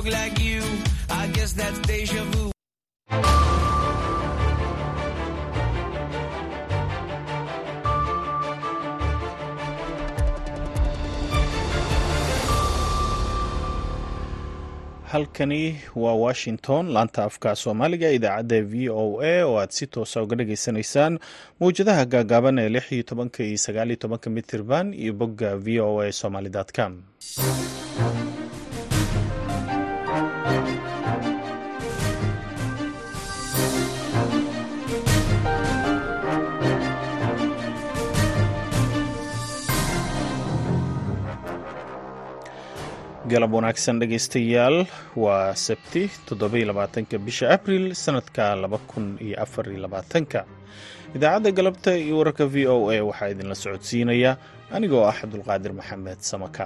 look like you. I guess that's deja vu. halkani waa washington laanta afka soomaaliga idaacadda v o a oo aad si toosa uga dhageysanaysaan mawjadaha gaagaaban ee lix iyo tobanka iyo sagaal iyo tobanka mitirban iyo bogga v o a somaly com galab wanaagsan dhegaystayaal waa sabti toddobaiylabaatanka bisha abril sanadka laba kun iyo afar iyo labaatanka idaacadda galabta iyo wararka v o a waxaa idinla socodsiinaya anigoo ah cabdulqaadir maxamed samakaab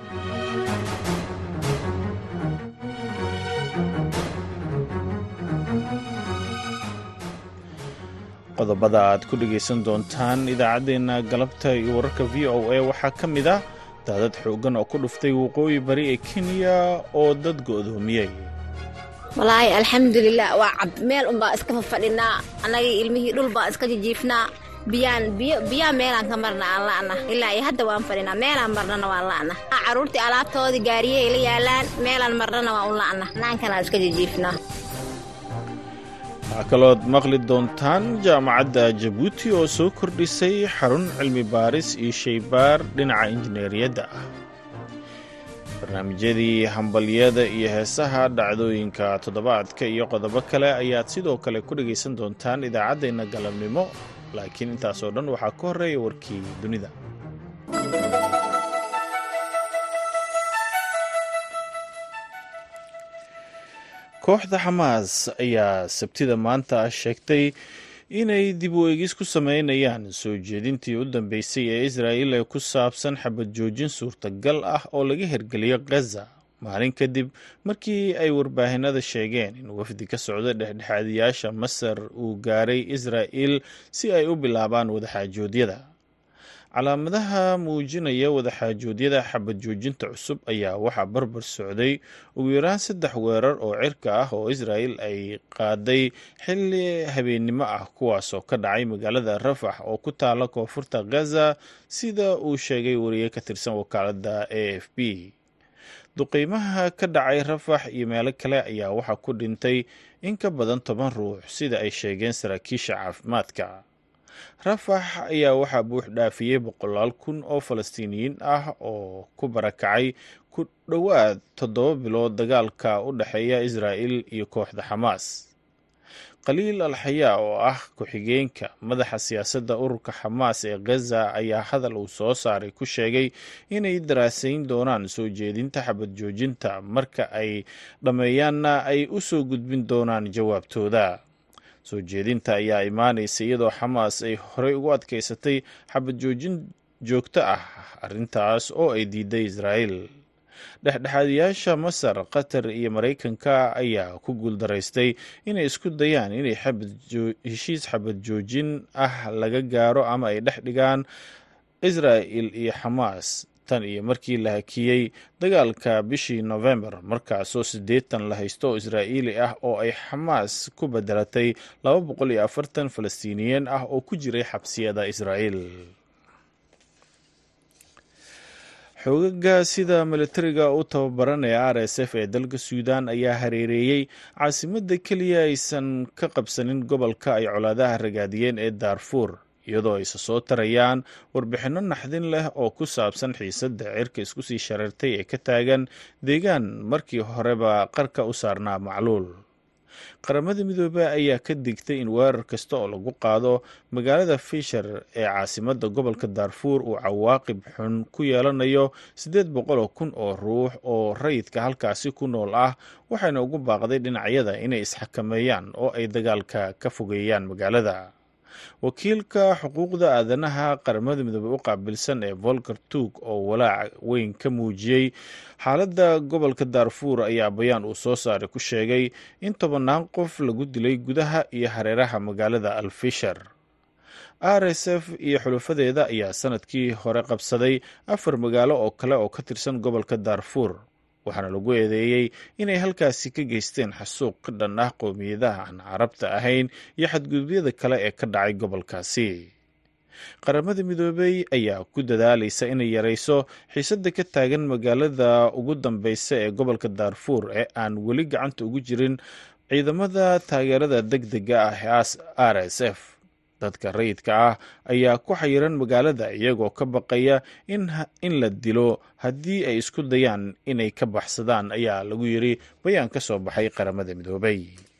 qodobada aad ku dhegaysan doontaan idaacaddeenna galabta iyo wararka v o a waxaa ka mid ah daadad xooggan oo ku dhuftay waqooyi bari ee kenya oo dad go'doomiyey walaahi alxamdulilah waa cab meel unbaa iska fafadhinaa annagii ilmihii dhul baa iska jijiifnaa biyaan biyo biyaa meelaan ka marna aan la'na ilaa iyo hadda waan fadhinaa meelaan marnana waan la'na carruurtii alaabtoodii gaariyey la yaalaan meelaan marnana waan u la'na naankanaan iska jijiifnaa waxaa kalood maqli doontaan jaamacadda jabuuti oo soo kordhisay xarun cilmi baaris iyo shaybaar dhinaca injineeriyadda ah barnaamijyadii hambalyada iyo heesaha dhacdooyinka toddobaadka iyo qodobo kale ayaad sidoo kale ku dhegaysan doontaan idaacaddeenna galabnimo laakiin intaasoo dhan waxaa ka horreeya warkii dunida kooxda xamaas ayaa sabtida maanta sheegtay inay dib u eegis ku sameynayaan soo jeedintii u dambeysay ee israa'il ee ku saabsan xabad joojin suurtagal ah oo laga hirgeliyo khaza maalin kadib markii ay warbaahinada sheegeen in wafdi ka socda dhexdhexaadiyaasha masar uu gaaray israa'il si ay u bilaabaan wadaxaajoodyada calaamadaha muujinaya wadaxaajoodyada xabad joojinta cusub ayaa waxaa barbar socday ugu yaraan saddex weerar oo cirka ah oo israa'il ay qaaday xilli habeennimo ah kuwaasoo ka dhacay magaalada rafax oo ku taala koonfurta khaza sida uu sheegay wariye ka tirsan wakaaladda a f b duqeymaha ka dhacay rafax iyo meelo kale ayaa waxaa ku dhintay in ka badan toban ruux sida ay sheegeen saraakiisha caafimaadka rafax ayaa waxaa buux dhaafiyey boqolaal kun oo falastiiniyiin ah oo ku barakacay ku dhowaad toddoba bilood dagaalka u dhexeeya israa'il iyo kooxda xamaas khaliil alxayaa oo ah ku-xigeenka madaxa siyaasadda ururka xamaas ee khaza ayaa hadal uu soo saaray ku sheegay inay daraasayn doonaan soo jeedinta xabad joojinta marka ay dhammeeyaanna ay u soo gudbin doonaan jawaabtooda soo jeedinta ayaa imaanaysa iyadoo xamaas ay horey ugu adkaysatay xabad joojin joogto ah arrintaas oo ay diiday israa'il dhexdhexaadiyaasha masar qatar iyo maraykanka ayaa ku guuldaraystay inay isku dayaan inay heshiis xabad joojin ah laga gaaro ama ay dhex dhigaan israa'il iyo xamaas tan iyo markii la hakiyey dagaalka bishii nofembar markaasoo siddeetan la haysto oo israa'iili ah oo ay xamaas ku bedelatay laba boqol iyo afartan falastiiniyiin ah oo ku jiray xabsiyada israa'iil xoogaga sida militariga u tababaran ee r s f ee dalka suudan ayaa hareereeyey caasimadda keliya aysan ka qabsanin gobolka ay colaadaha ragaadiyeen ee daarfuur iyadoo ayse soo tarayaan warbixinno naxdin leh oo ku saabsan xiisadda cirka isku sii shareertay ee ka taagan deegaan markii horeba qarka u saarnaa macluul qaramada midoobey ayaa ka digtay in weerar kasta oo lagu qaado magaalada fishar ee caasimadda gobolka daarfuur uu cawaaqib xun ku yeelanayo siddeed boqoloo kun oo ruux oo rayidka halkaasi ku nool ah waxayna ugu baaqday dhinacyada inay isxakameeyaan oo ay dagaalka ka fogeeyaan magaalada wakiilka xuquuqda aadanaha qaramada midoobey u qaabilsan ee volker tuug oo walaac weyn ka muujiyey xaaladda gobolka daarfuur ayaa bayaan uu soo saaray ku sheegay in tobannaan qof lagu dilay gudaha iyo hareeraha magaalada alfishar r s f iyo xulufadeeda ayaa sanadkii hore qabsaday afar magaalo oo kale oo ka tirsan gobolka daarfuur waxaana lagu eedeeyey inay halkaasi ka geysteen xasuuq ka dhan ah qowmiyadaha aan carabta ahayn iyo xadgudubyada kale ee ka dhacay gobolkaasi qaramada midoobey ayaa ku dadaalaysa inay yarayso xiisadda ka taagan magaalada ugu dambeysa ee gobolka daarfuur ee aan weli gacanta ugu jirin ciidamada taageerada deg dega ah ee r s f dadka rayidka ah ayaa ku xayiran magaalada iyagoo ka baqaya in la dilo haddii ay isku dayaan inay ka baxsadaan ayaa lagu yiri bayaan ka soo baxay qaramada midoobey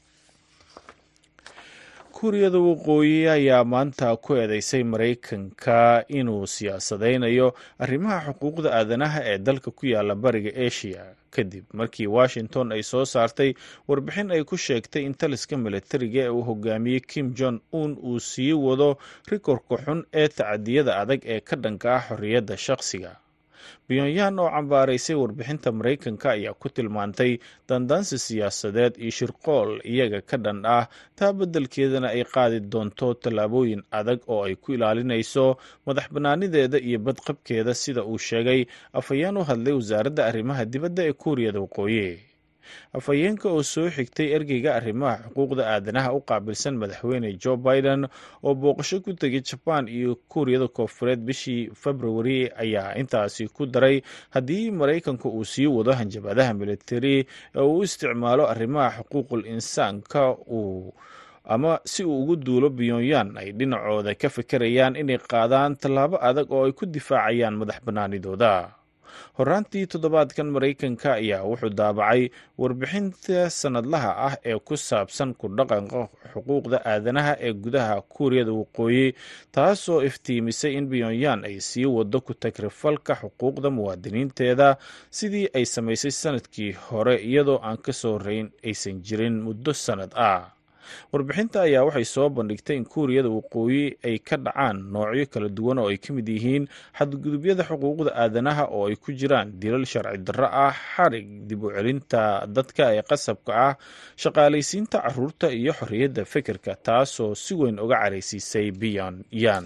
kuuriyada waqooyi ayaa maanta ku eedeysay maraykanka inuu siyaasadaynayo arrimaha xuquuqda aadanaha ee dalka ku yaala bariga asia kadib markii washington ay soo saartay warbixin ay ku sheegtay in taliska milatariga ee uu hogaamiyey kim jong un uu sii wado rikorka xun ee tacadiyada adag ee ka dhanka ah xorriyadda shaqsiga pyongyang oo cambaaraysay warbixinta maraykanka ayaa ku tilmaantay dandaansi siyaasadeed iyo shirqool iyaga ka dhan ah taa beddelkeedana ay qaadi doonto tallaabooyin adag oo ay ku ilaalinayso madax bannaanideeda iyo badqabkeeda sida uu sheegay afhayeen u hadlay wasaaradda arrimaha dibadda ee kuuriyada waqooyi afhayeenka oo soo xigtay ergeyga arrimaha xuquuqda aadanaha u qaabilsan madaxweyne joe biden oo booqasho ku tegay jabaan iyo kuuriyada koonfureed bishii februari ayaa intaasi ku daray haddii maraykanku uu sii wado hanjabadaha militari ee uu u isticmaalo arrimaha xuquuqul insaanka uu ama si uu ugu duulo pyongyang ay dhinacooda ka fikirayaan inay qaadaan tallaabo adag oo ay ku difaacayaan madax bannaanidooda horaantii toddobaadkan maraykanka ayaa wuxuu daabacay warbixinta sanadlaha ah ee ku saabsan ku dhaqanka xuquuqda aadanaha ee gudaha kuuriyada waqooyi taasoo iftiimisay in pyongyang ay sii wado ku tagrifalka xuquuqda muwaadiniinteeda sidii ay samaysay sanadkii hore iyadoo aan ka soo rayn aysan jirin muddo sannad ah warbixinta ayaa waxay soo bandhigtay in kuuriyada waqooyi ay ka dhacaan noocyo kala duwan oo ay ka mid yihiin xadgudubyada xuquuqda aadanaha oo ay ku jiraan dilal sharci darro ah xarig dib u celinta dadka ee qasabka ah shaqaalaysiinta caruurta iyo xorriyadda fikirka taasoo si weyn uga caraysiisay pyongyang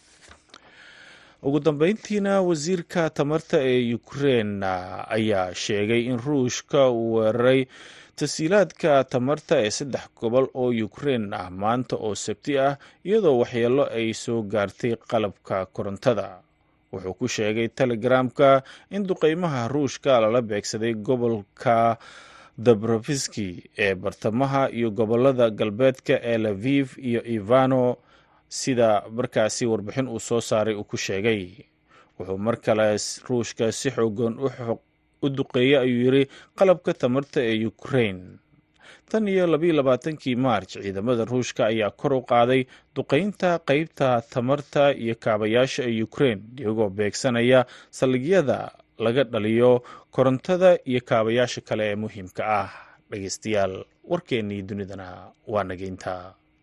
ugu dambeyntiina wasiirka tamarta ee ukrein ayaa sheegay in ruushka uu weeraray tasiilaadka tamarta ee saddex gobol oo ukrein ah maanta oo sabti ah iyadoo waxyeello ay soo gaartay qalabka korontada wuxuu ku sheegay telegramka in duqeymaha ruushka lala beegsaday gobolka dabrofiski ee bartamaha iyo gobolada galbeedka ee laviv iyo ivano sida markaasi warbixin uu soo saaray uu ku sheegay wuxuu mar kale ruushka si xoogan u duqeeyey ayuu yiri qalabka tamarta ee ukrein tan iyo labayo labaatankii maarj ciidamada ruushka ayaa kor u qaaday duqeynta qeybta tamarta iyo kaabayaasha ee ukrein iyagoo beegsanaya saldhigyada laga dhaliyo korontada iyo kaabayaasha kale ee muhiimka ah dhegeystayaal warkeennii dunidana waa nageynta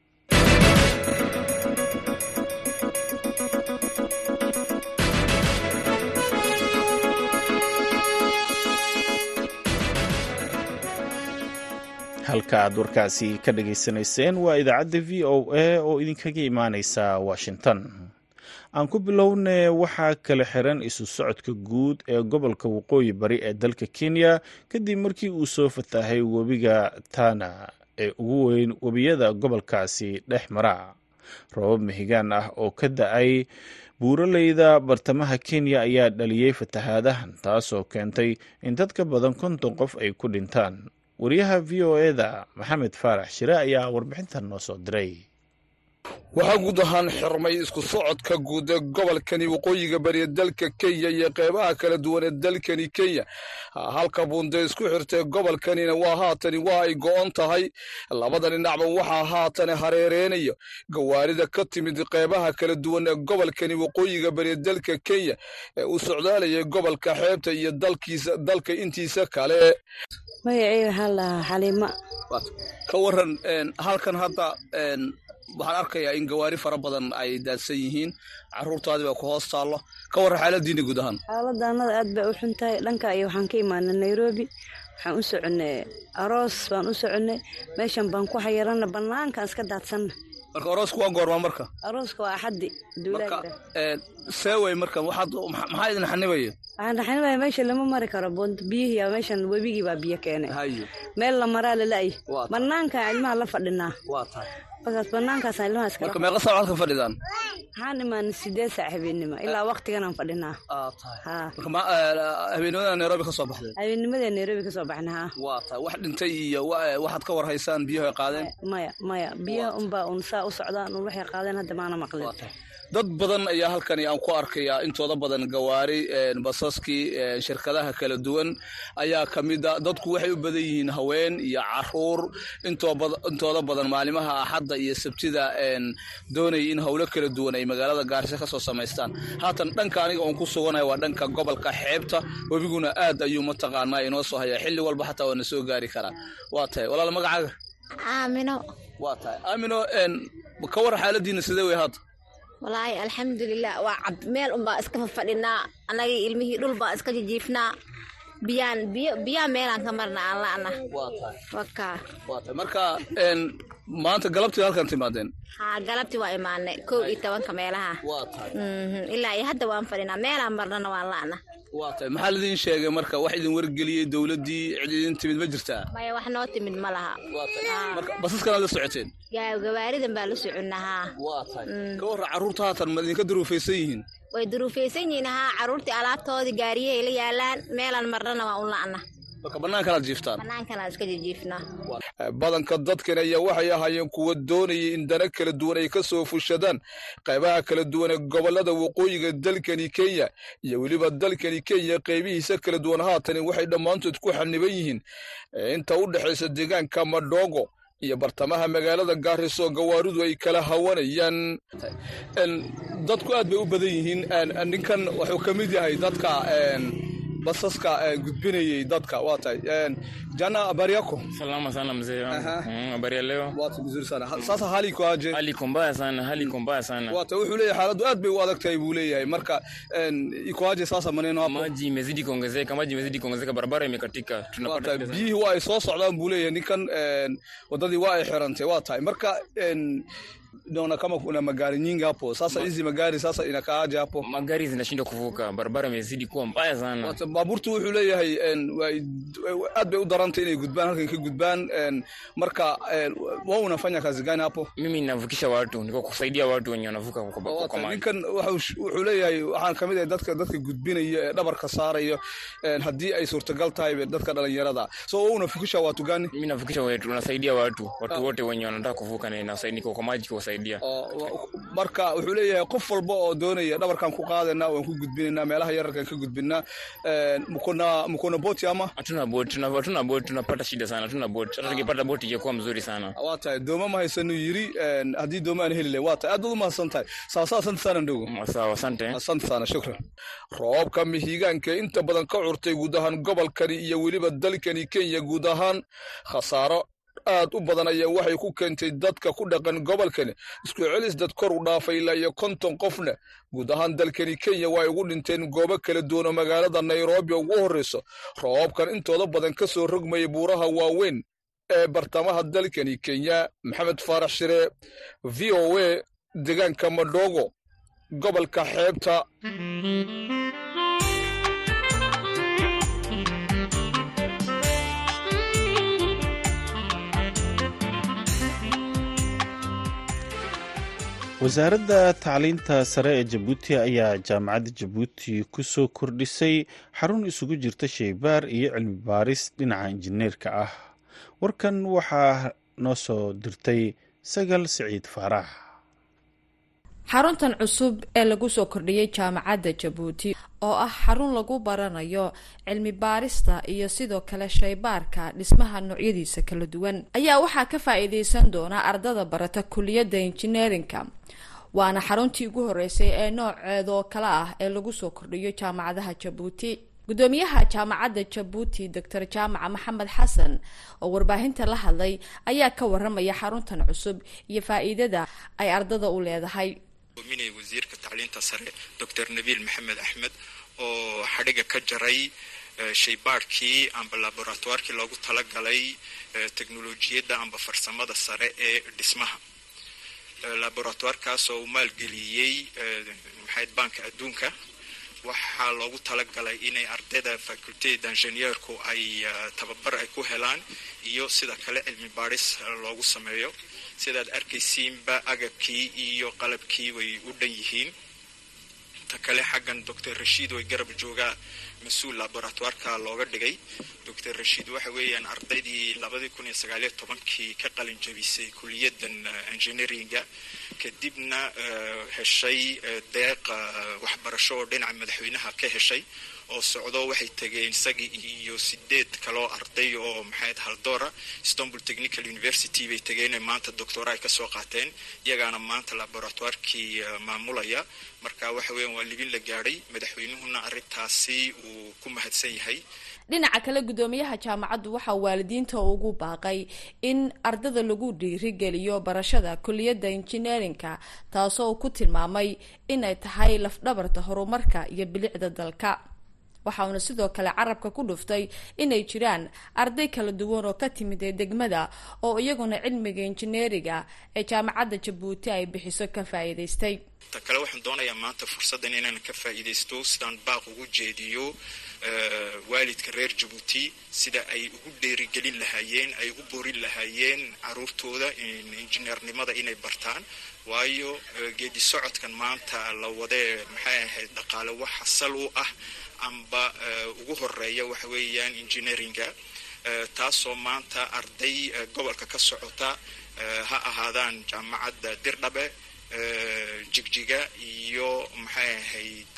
halka aad warkaasi ka dhageysanayseen waa idaacadda v o a oo idinkaga imaaneysa washington aan ku bilowne waxaa kala xiran isu socodka guud ee gobolka waqooyi bari ee dalka kenya kadib markii uu soo fatahay webiga tana ee ugu weyn webiyada gobolkaasi dhex mara robab mihigaan ah oo ka da-ay buuraleyda bartamaha kenya ayaa dhaliyey fatahaadahan taasoo keentay in dad ka badan konton qof ay ku dhintaan wariyaha v o eda maxamed faarax shire ayaa warbixintan noo soo diray waxaa guud ahaan xirmay isku socodka guud ee gobolkani waqooyiga bariya dalka kenya iyo qeybaha kala duwan ee dalkani kenya halka buunde isku xirtay gobolkanina waa haatani waa ay go-on tahay labada dhinacba waxaa haatani hareereynayo gawaarida ka timid qeybaha kala duwan ee gobolkani waqooyiga bariya dalka kenya ee u socdaalayay gobolka xeebta iyo dalkiisa dalka intiisa kale magaceyga waxaa lahaa xaliima ka waran halkan hadda waxaan arkayaa in gawaari fara badan ay daadsan yihiin caruurtaadii baa ku hoos taallo ka warran xaaladiina guud ahaan xaaladda annada aad bay u xun tahay dhanka iyo waxaan ka imaanay nairobi waxaan u soconnay aroos baan u soconnay meeshan baan ku xayiranna bannaankaan iska daadsanna marka aroosku waa goormaa marka arooska waa axaddi marka seewey marka waxaad maxaa idin xanibaya waxaan raxanimaya meesha lama mari karo bunt biyihii meeshan webigii baa biyo keenay haye meel la maraa lala'y Waa tahay. banaanka ilmaha la fadhinaa waa tahay markaas banaankaasaan ilmaha iskala marka meeqa saac halkan fadhidaan waxaan imaanay sideed saac habeenimo ilaa waqtiganaan fadhinaa aa tahay haa marka ma- eh, habeenimada nairobi ka soo baxdeen habeennimadee nairobi kasoo baxna haa waa tahay wax dhintay iyo wa- waxaad ka war haysaan biyaha ay qaadeen maya maya biyaha unbaa un saa u socdaan un waxay qaadeen hadda maana maqlin Waa tahay. dad badan ayaa halkani aan ku arkayaa intooda badan gawaari een, basaskii een, shirkadaha kala duwan ayaa ka mid a dadku waxay u badan yihiin haween iyo caruur intoo bad- intooda badan maalimaha axadda iyo sabtida een, doonaya in howlo kala duwan ay magaalada gaarisa ka soo samaystaan haatan dhanka aniga oon ku suganahay waa dhanka gobolka xeebta webiguna aad ayuu mataqaanaa inoo soo hayaa xilli walba xataa waa na soo gaari karaa waa tahay walaal magacaaga aamino waa tahay aamino een, ka war xaaladiina sidee wey haata walaahi alxamdulilah waa cab meel unbaa iska fafadhinaa annagii ilmihii dhul baa iska jijiifnaa biyaan biyo biyaa meelaan ka marna aan la'na waa tahay wakaa waa tahay marka een, maanta galabtii halkan timaadeen haa galabtii waa imaanay kow iyo tobanka meelaha waa tahay Mhm, ilaa iyo hadda waan fadhinaa meelaan marnana waan la'na waa tahay maxaa laidin sheegay marka wax idin wargeliyey dowladdii cid idin timid ma jirtaa maya wax noo timid ma laha waa tahay marka basaskanaad la socoteen Gaa- gawaaridan baa la soconnaa haa waa tahay ka warra carruurta haatan ma idinka duruufaysan yihiin way duruufaysan yihiin haa carruurtii alaabtoodii gaariyahay la yaalaan meelaan marnana waa un la'na marka bannaankanaad jiiftaan banaankanaan iska jijiifnaa badanka dadkan ayaa waxay ahaayeen kuwa doonayay in dana kala duwan ay ka soo fushadaan qaybaha kala duwan ee gobollada waqooyiga dalkani kenya iyo weliba dalkani kenya qaybihiisa kala duwan haatani waxay dhammaantood ku xaniban yihiin ee inta u dhexaysa deegaanka madhogo iyo bartamaha magaalada gaariso gawaaridu ay kala hawanayaan En, dadku aad bay u badan yihiin En, en, ninkan wuxuu ka mid yahay dadka en, basaska eh, gudbinayay dadka waa tahay En, jana habari yako Salama sana mzee wangu. Aha. Mm, habari ya leo? Watu vizuri sana. Ha- Sasa hali iko aje? Hali iko mbaya sana, hali iko mbaya sana. Watu wuxuu leeyahay xaaladdu aad bay u adag tahay buu leeyahay. Marka en, iko aje sasa maneno hapo? Maji imezidi kuongezeka, maji imezidi kuongezeka, barabara imekatika. Waa Tunapata tahay shida sana. biyihii waa ay soo socdaan buu leeyahay ninkan en, wadadii waa ay xirantay waa tahay marka en, naona kama kuna magari nyingi hapo sasa hizi magari sasa inakaaje hapo Magari zinashindwa kuvuka, barabara imezidi kuwa mbaya sana. Waata baabuurtu wuxuu leeyahay en, way- way- aad bay u darantay inay gudbaan halkan ka gudbaan en, marka en, wao unafanya kazi gani hapo Mimi ninavukisha watu, niko kusaidia watu wenye wanavuka kwa, kwa, Waa kwa tahay, maji. ninkan wuxuu wuxuu leeyahay waxaan kamid ahay dadka dadka gudbinaya ee dhabarka saarayo en, haddii ay suurtagal tahay be dadka dhalinyarada so una fikisha watu gani Mimi navukisha watu, nasaidia watu, watu wote wenye wanataka kuvuka na nasaidia niko kwa maji kuwasaidia. oo wa- marka wuxuu leeyahay qof walba oo doonaya dhabarkan ku qaadana waan ku gudbinayna meelaha yararkan ka gudbinaa En, mkona mkona boti ama Hatuna boti, tuna- hatuna boti, tunapata shida sana, hatuna boti. Hata tukipata boti ingekuwa mzuri sana. waa tahay dooma ma haysanu yiri en, haddii dooma aan heli lahayn waa tahay aad baad u mahadsan tahay sawasawa asante sana ndogo Mm, Sawa, asante. asante sana shukran roobka mihigaanka inta badan ka curtay guud ahaan gobolkani iyo weliba dalkani kenya guud ahaan khasaaro aad u badan ayaa waxay ku keentay dadka ku dhaqan gobolkani isku celis dad kor u dhaafay ilaa iyo konton qofna guud ahaan dalkani kenya waa ay ugu dhinteen goobo kala duwan oo magaalada nairobi ugu horreyso roobabkan intooda badan ka soo rogmaya buuraha waaweyn ee bartamaha dalkani kenya maxamed faarax shire v o a deegaanka madhogo gobolka xeebta wasaaradda tacliinta sare ee jabuuti ayaa jaamacadda jabuuti ku soo kordhisay xarun isugu jirta shaybaar iyo cilmi baaris dhinaca injineerka ah warkan waxaa noo soo dirtay sagal siciid faarax xaruntan cusub ee lagu soo kordhiyey jaamacadda jabuuti oo ah xarun lagu baranayo cilmi baarista iyo sidoo kale shaybaarka dhismaha noocyadiisa kala duwan ayaa waxaa ka faa-iideysan doona ardada barata kuliyadda injineerinka waana xaruntii ugu horeysay ee nooceedoo kale ah ee lagu soo kordhiyo jaamacadaha jabuuti gudoomiyaha jaamacadda jabuuti doctor jaamaca maxamed xasan oo warbaahinta la hadlay ayaa ka waramaya xaruntan cusub iyo faa-iidada ay ardada u leedahay minay wasiirka tacliinta sare doctor nabiil maxamed axmed oo xadhiga ka jaray shaybaadhkii amba laboratoirkii loogu talagalay teknolojiyadda amba farsamada sare ee dhismaha laboratoirkaas oo uu maalgeliyey maxayd banka adduunka waxaa loogu talagalay inay ardayda faculteda injineerku ay tababar ay ku helaan iyo sida kale cilmi baadhis loogu sameeyo sidaad arkaysiinba agabkii iyo qalabkii way u dhan yihiin ta kale xaggan doctor rashiid way garab joogaa mas-uul laboratoireka looga dhigay doctor rashiid waxa weeyaan ardaydii labadii kun iyo sagaaliyo tobankii ka qalin jabisay kuliyadan engineeringa kadibna heshay deeq waxbarasho oo dhinaca madaxweynaha ka heshay oo socdo waxay tegeen isagii iyo sideed kaloo arday oo maxayd haldoora istanbul technical university bay tegeen maanta doctora ay kasoo qaateen iyagaana maanta laboratoirkii maamulaya marka waxa weeyaan waa libin la gaadhay madaxweynuhuna arrintaasi uu ku mahadsan yahay dhinaca kale guddoomiyaha jaamacaddu waxaa waalidiinta ugu baaqay in ardada lagu dhiirigeliyo barashada kuliyadda injineerinka taasoo uu ku tilmaamay inay tahay lafdhabarta horumarka iyo bilicda dalka waxauna sidoo kale carabka ku dhuftay inay jiraan arday kala duwan oo ka timid ee degmada oo iyaguna cilmiga injineeriga ee jaamacadda jabuuti ay bixiso ka faa'iidaystay ta kale waxaan doonayaa maanta fursaddan inaan ka faa'iidaysto sidaan baaq ugu jeediyo waalidka reer jabuuti sida ay ugu dheerigelin lahaayeen ay u borin lahaayeen caruurtooda injineernimada inay bartaan waayo geedi socodkan maanta la wadee maxay ahayd dhaqaale waxa sal u ah amba ugu horeeya waxa weeyaan engineeringa taasoo maanta arday gobolka ka socota ha ahaadaan jaamacadda dirdhabe jigjiga iyo maxay ahayd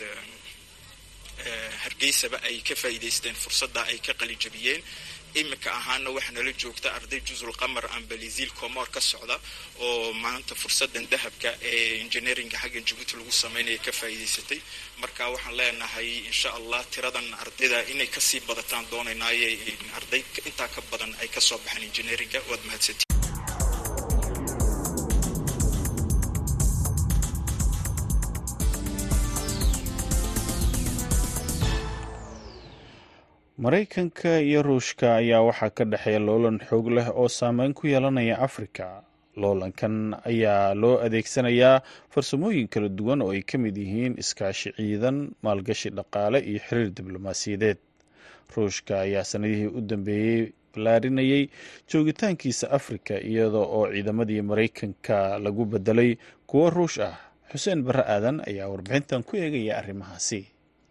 hargeysaba ay ka faa'iidaysteen fursadda ay ka qalijabiyeen iminka ahaana waxaa nala joogta arday jusul qamar amba liziil comor ka socda oo maanta fursadan dahabka ee engineeringa xaggan jabuuti lagu sameynaya ka faa'iidaysatay marka waxaan leenahay insha allah tiradan ardayda inay kasii badataan doonaynaaye arday intaa ka badan ay kasoo baxaan engineeringa waad mahadsantii maraykanka iyo ruushka ayaa waxaa ka dhexeeya loolan xoog leh oo saameyn ku yeelanaya afrika loolankan ayaa loo adeegsanayaa farsamooyin kala duwan oo ay ka mid yihiin iskaashi ciidan maalgashi dhaqaale iyo xiriir diblomaasiyadeed ruushka ayaa sanadihii u dambeeyey ballaarinayay joogitaankiisa afrika iyadoo oo ciidamadii maraykanka lagu bedelay kuwo ruush ah xuseen barre aadan ayaa warbixintan ku eegaya arrimahaasi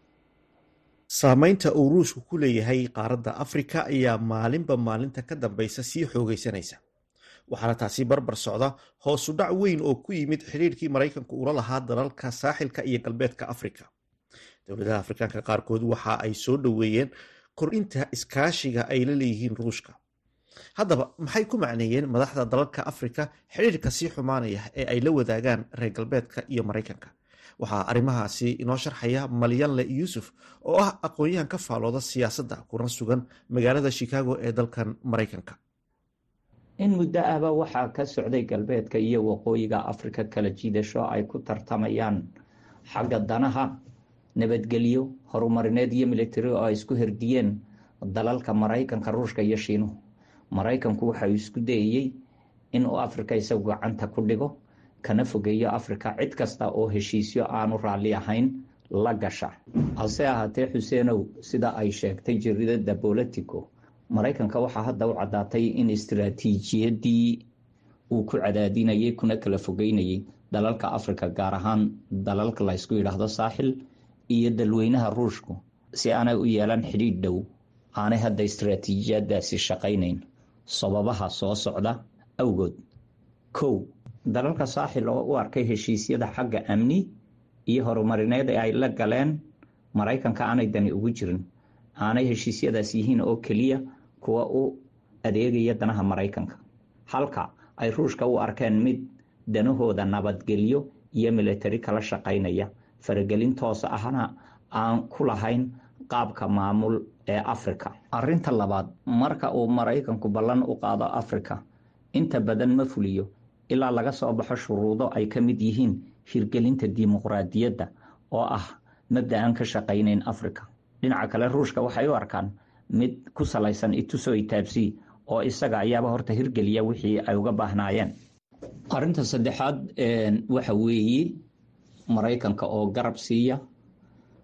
saamaynta uu ruushku ku leeyahay qaaradda afrika ayaa maalinba maalinta ka dambaysa sii xoogaysanaysa waxaana taasi barbar socda hoosu dhac weyn oo ku yimid xidhiirkii maraykanku ula lahaa dalalka saaxilka iyo galbeedka afrika dowladaha afrikaanka qaarkood waxa ay soo dhoweeyeen kordhinta iskaashiga ay la leeyihiin ruushka haddaba maxay ku macneeyeen madaxda dalalka afrika xidhiirka sii xumaanaya ee ay la wadaagaan reer galbeedka iyo maraykanka waxaa arrimahaasi inoo sharxaya malyanle yuusuf oo ah aqoon-yahan ka faalooda siyaasadda kuna sugan magaalada chicago ee dalkan maraykanka in muddo ahba waxaa ka socday galbeedka iyo waqooyiga afrika kala jiidasho ay ku tartamayaan xagga danaha nabadgelyo horumarineed iyo militari oo ay isku herdiyeen dalalka maraykanka ruushka iyo shiinuhu maraykanku waxa uu isku dayayey inuu afrika isagu gacanta ku dhigo kana fogeeyo afrika cid kasta oo heshiisyo aanu raalli ahayn la gasha hase ahaatee xuseenow sida ay sheegtay jaridada bolitico maraykanka waxaa hadda u caddaatay in istiraatiijiyadii uu ku cadaadinayay kuna kala fogeynayay dalalka afrika gaar ahaan dalalka laysku yidhaahdo saaxil iyo dalweynaha ruushku si aanay u yeelan xidhiidh dhow aanay hadda istiraatiijiyadaasi shaqaynayn sababaha soo socda awgood kow dalalka saaxil oo u arkay heshiisyada xagga amni iyo horumarineed ee ay la galeen maraykanka aanay dani ugu jirin aanay heshiisyadaas yihiin oo keliya kuwa u adeegaya danaha maraykanka halka ay ruushka u arkeen mid danahooda nabadgelyo iyo militari kala shaqaynaya faragelin toos ahna aan ku lahayn qaabka maamul ee afrika arinta labaad marka uu maraykanku ballan u qaado afrika inta badan ma fuliyo ilaa laga soo baxo shuruudo ay ka mid yihiin hirgelinta dimuqraadiyadda oo ah mabda aan ka shaqaynayn afrika dhinaca kale ruushka waxay u arkaan mid ku salaysan ituso itaabsi oo isaga ayaaba horta hirgeliya wixii ay uga baahnaayeen arinta saddexaad waxa weeye maraykanka oo garab siiya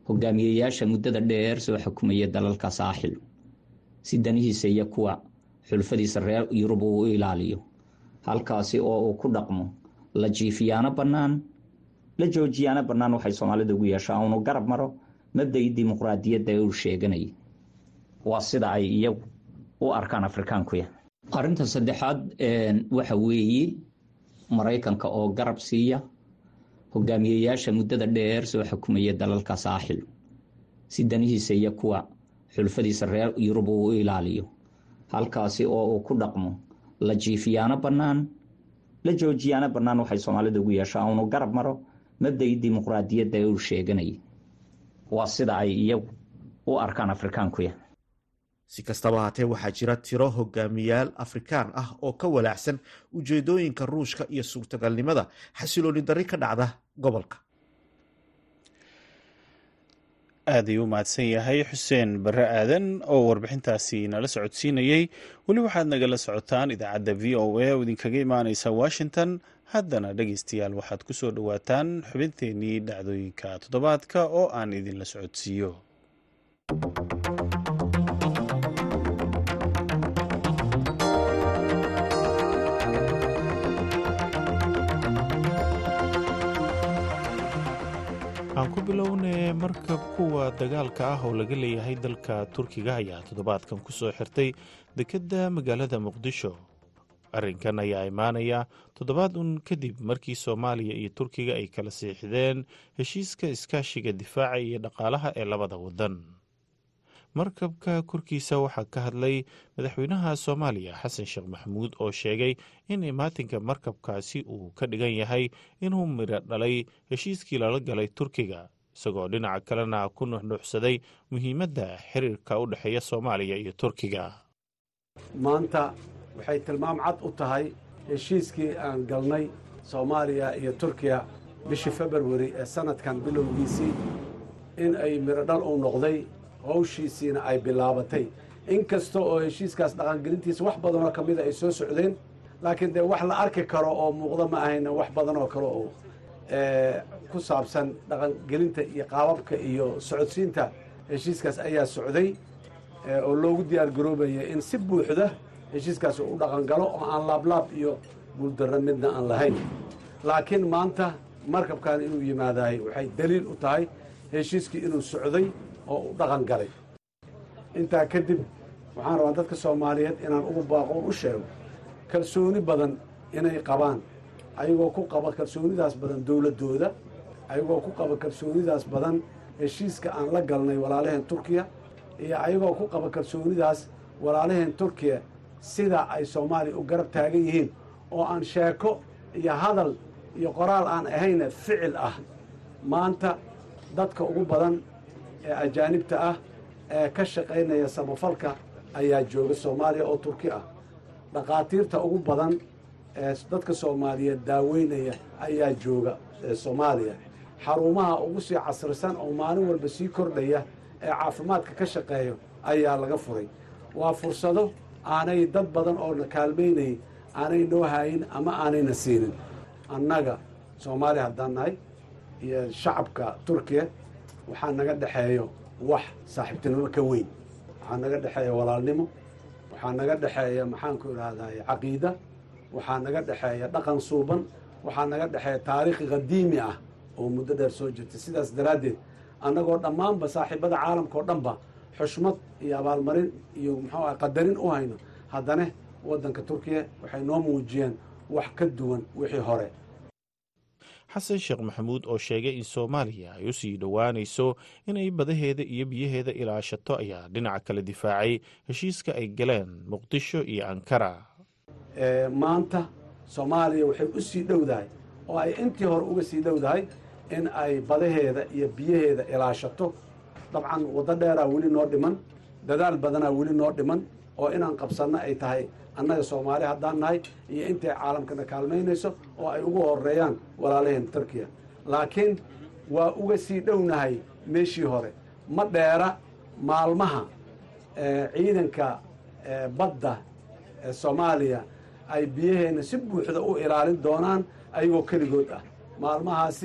hogaamiyeyaasha muddada dheer soo xukumaya dalalka saaxil si danihiisa iyo kuwa xulfadiisa reer yurub uu u ilaaliyo halkaasi oo uu ku dhaqmo la jiifiyaano bannaan la joojiyaano bannaan waxay soomaalida ugu yeeshaa unu garab maro mabdai dimuqraadiyadda ee uu sheeganayay waa sida ay iyagu u arkaan afrikaankuya arrinta saddexaad waxa weeye maraykanka oo garab siiya hogaamiyeyaasha muddada dheer soo xukumaya dalalka saaxil si danihiisa iyo kuwa xulfadiisa reer yurub uu u ilaaliyo halkaasi oo uu ku dhaqmo la jiifiyaano bannaan la joojiyaano bannaan waxay soomaalida ugu yeeshaa unu garab maro mabdai dimuqraadiyadda ee uu sheeganayay waa sida ay iyagu u arkaan afrikaankuya si kastaba haatee waxaa jira tiro hogaamiyaal afrikaan ah oo ka walaacsan ujeedooyinka ruushka iyo suurtagalnimada xasilooni darri ka dhacda gobolka aad ayuu u mahadsan yahay xuseen barre aadan oo warbixintaasi nala socodsiinayey weli waxaad nagala socotaan idaacadda v o a oo idinkaga imaaneysa washington haddana dhegeystayaal waxaad ku soo dhowaataan xubinteenii dhacdooyinka toddobaadka oo aan idinla socodsiiyo aan ku bilownay markab kuwa dagaalka ah oo laga leeyahay dalka turkiga ayaa toddobaadkan ku soo xirtay dekedda magaalada muqdisho arrinkan ayaa imaanaya toddobaad un kadib markii soomaaliya iyo turkiga ay kala siixdeen heshiiska iskaashiga difaaca iyo dhaqaalaha ee labada waddan markabka korkiisa waxaa ka hadlay madaxweynaha soomaaliya xasan sheekh maxamuud oo sheegay in imaatinka markabkaasi uu ka dhigan yahay inuu midho dhalay heshiiskii lala galay turkiga isagoo dhinaca kalena ku nuxnuuxsaday muhiimadda xiriirka u dhexeeya soomaaliya iyo turkiga maanta waxay tilmaam cad u tahay heshiiskii aan galnay soomaaliya iyo turkiya bishii februari ee sannadkan bilowgiisii in ay midho dhal u noqday hawshiisiina ay bilaabatay in kasta oo heshiiskaas dhaqangelintiisa wax badanoo ka mida ay soo socdeen laakiin dee wax la arki karo oo muuqda ma ahayna wax badan oo kale oo ku saabsan dhaqangelinta iyo qaababka iyo socodsiinta heshiiskaas ayaa socday oo loogu diyaar garoobaya in si buuxda heshiiskaas u dhaqangalo oo aan laablaab iyo guuldarra midna aan lahayn laakiin maanta markabkan inuu yimaadahay waxay daliil u tahay heshiiskii inuu socday oo u dhaqan galay intaa kadib waxaan rabaa dadka soomaaliyeed inaan ugu baaqoon u sheego kalsooni badan inay qabaan ayagoo ku qaba kalsoonidaas badan dowladdooda ayagoo ku qaba kalsoonidaas badan heshiiska aan la galnay walaalaheen turkiya iyo ayagoo ku qaba kalsoonidaas walaalaheen turkiya sida ay soomaaliya u garab taagan yihiin oo aan sheeko iyo hadal iyo qoraal aan ahayna ficil ah maanta dadka ugu badan ee ajaanibta ah ee ka shaqaynaya samafalka ayaa jooga soomaaliya oo turki ah dhakhaatiirta ugu badan ee dadka soomaaliyeed daaweynaya ayaa jooga soomaaliya xarumaha ugu sii casrisan oo maalin walba sii kordhaya ee caafimaadka ka shaqeeyo ayaa laga furay waa fursado aanay dad badan oo na kaalmaynayay aanay noo haayin ama aanayna siinin annaga soomaaliya haddaan nahay iyo shacabka turkiya waxaa naga dhexeeyo wax saaxiibtinimo ka weyn waxaa naga dhexeeya walaalnimo waxaa naga dhexeeya maxaanku idhaahday caqiida waxaa naga dhexeeya dhaqan suuban waxaa naga dhexeeya taariikhi qadiimi ah oo muddo dheer soo jirtay sidaas daraaddeed annagoo dhammaanba saaxiibada caalamka oo dhanba xushmad iyo abaalmarin iyo muxuu ah qadarin u hayno haddana waddanka turkiya waxay noo muujiyeen wax ka duwan wixii hore xasan sheekh maxamuud oo sheegay in soomaaliya ay u sii dhowaanayso inay badaheeda iyo biyaheeda ilaashato ayaa dhinaca kale difaacay heshiiska ay galeen muqdisho iyo ankara maanta soomaaliya waxay u sii dhowdahay oo ay intii hore uga sii dhowdahay in ay badaheeda iyo biyaheeda ilaashato dabcan waddo dheeraa weli noo dhiman dadaal badanaa weli noo dhiman oo inaan qabsanno ay tahay annaga soomaali haddaan nahay iyo intay caalamkana kaalmaynayso oo ay ugu horeeyaan walaalaheen turkiya laakiin waa uga sii dhownahay meeshii hore ma dheera maalmaha ciidanka badda ee soomaaliya ay biyaheenna si buuxda u ilaalin doonaan ayagoo keligood ah maalmahaasi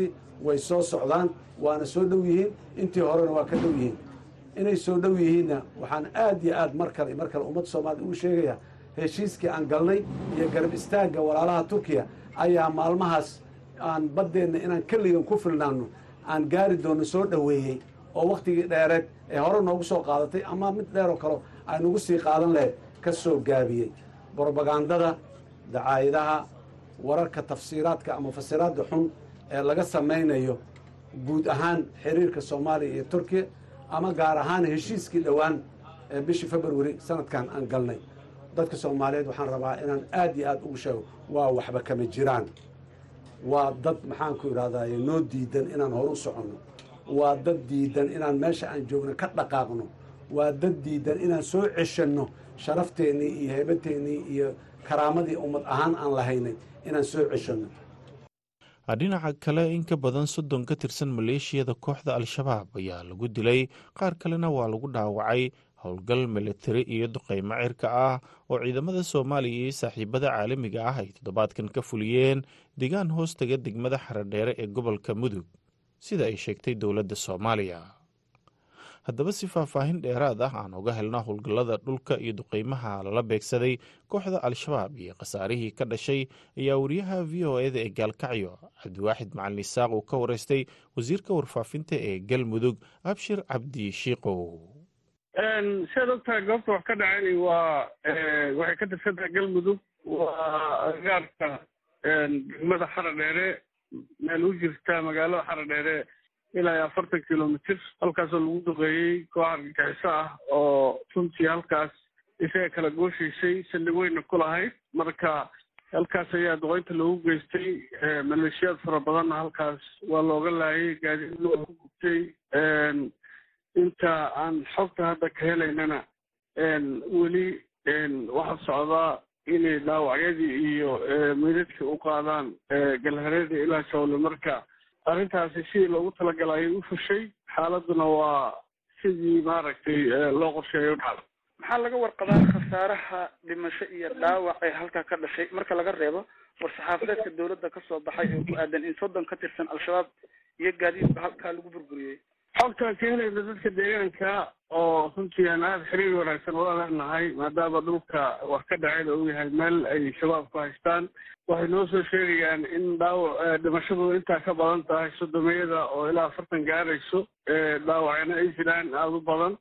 way soo socdaan waana soo dhow yihiin intii horena waa ka dhow yihiin inay soo dhow yihiinna waxaan aad iyo aad mar kale mar kale ummadda soomaaliyed ugu sheegaya heshiiskii aan galnay iyo garab istaagga walaalaha turkiya ayaa maalmahaas aan baddeenna inaan keligan ku filnaano aan gaari doono soo dhoweeyey oo wakhtigii dheereed ee hore noogu soo qaadatay ama mid dheeroo kale ay nagu sii qaadan lahayd ka soo gaabiyey brobagandada dacaayadaha wararka tafsiiraadka ama fasiraadda xun ee laga samaynayo guud ahaan xiriirka soomaaliya iyo turkiya ama gaar ahaan heshiiskii dhowaan ee bishii februari sanadkan aan galnay dadka soomaaliyeed waxaan rabaa inaan aad iyo aad ugu sheego waa waxba kama jiraan waa dad maxaanku idhahdaye noo diidan inaan horu soconno waa dad diidan inaan meesha aan joogno ka dhaqaaqno waa dad diidan inaan soo ceshanno sharafteenii iyo heebateennii iyo karaamadii ummad ahaan aan lahaynay inaan soo ceshanno dhinaca kale in ka badan soddon ka tirsan maleeshiyada kooxda al-shabaab ayaa lagu dilay qaar kalena waa lagu dhaawacay howlgal militari iyo duqeymo cirka ah oo ciidamada soomaaliya iyo saaxiibada caalamiga ah ay toddobaadkan ka fuliyeen deegaan hoostaga degmada xaradheere ee gobolka mudug sida ay sheegtay dowladda soomaaliya haddaba si faahfaahin dheeraad ah aan uga helna howlgallada dhulka iyo duqeymaha lala beegsaday kooxda al-shabaab iyo khasaarihii ka dhashay ayaa wariyaha v o eda ee gaalkacyo cabdiwaaxid macalin isaaq uu ka wareystay wasiirka warfaafinta ee galmudug abshir cabdi shiiqow siaad ogtahay goobta wax ka dhaceen waa waxay ka tirsan tahay galmudug waa agaarka degmada xaradheere meel u jirta magaalada xaradheere ilaa iyo afartan kilomitr halkaasoo lagu duqeeyey koox argagixiso ah oo runtii halkaas isaga kala gooshaysay saldhig weyna ku lahayd marka halkaas ayaa duqeynta loogu geystay maleeshiyaad fara badanna halkaas waa looga laayay gaadiidna waa ku gubtay inta aan xogta hadda ka helaynana weli waxaa socdaa inay dhaawacyadii iyo meydadkii u qaadaan galhareeda ilaa jawle marka arrintaasi sidii loogu talagalay ayay u fushay xaaladuna waa sidii maaragtay loo qorsheeyo u dhacda maxaa laga warqabaa khasaaraha dhimasho iyo dhaawac ee halkaa ka dhashay marka laga reebo war-saxaafadeedka dowladda ka soo baxay oo ku aadan in soddon ka tirsan al-shabaab iyo gaadiidba halkaa lagu burburiyey xogtaan ka helayna dadka deegaanka oo runtii aan aada xiriir wanaagsan ula leenahay maadaama dhulka wax ka dhaceen uu yahay meel ay shabaabku haystaan waxay noo soo sheegayaan in dhaawac dhimashadu intaa ka badan tahay sodomiyada oo ilaa afartan gaarayso dhaawacna ay jiraan aada u badan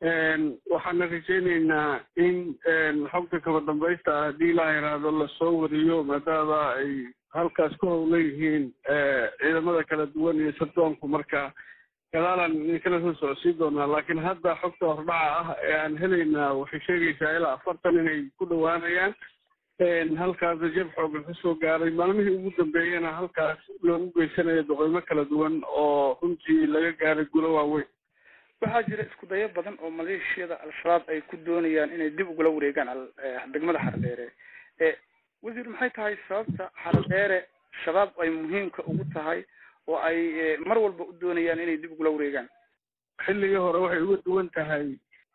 waxaana rajaynaynaa in xogta kaba dambaysta ah haddii ilaa yaraado lasoo wariyo maadaama ay halkaas ku howlan yihiin ciidamada kala duwan iyo sardoonku marka gadaalaan idinkala soo socodsiin doonaa laakiin hadda xogta hordhaca ah ee aan helaynaa waxay sheegaysaa ilaa afartan inay ku dhowaanayaan halkaasna jeb xooga ka soo gaaray maalmihii ugu dambeeyana halkaas loogu geysanayo duqeymo kala duwan oo runtii laga gaaray gulo waaweyn waxaa jira isku dayo badan oo maleeshiyada al-shabaab ay ku doonayaan inay dib ugula wareegaan degmada xaradheere wasiir maxay tahay sababta xaradheere shabaab ay muhiimka ugu tahay oo ay mar walba u doonayaan inay dib ugula wareegaan xilligii hore waxay uga duwan tahay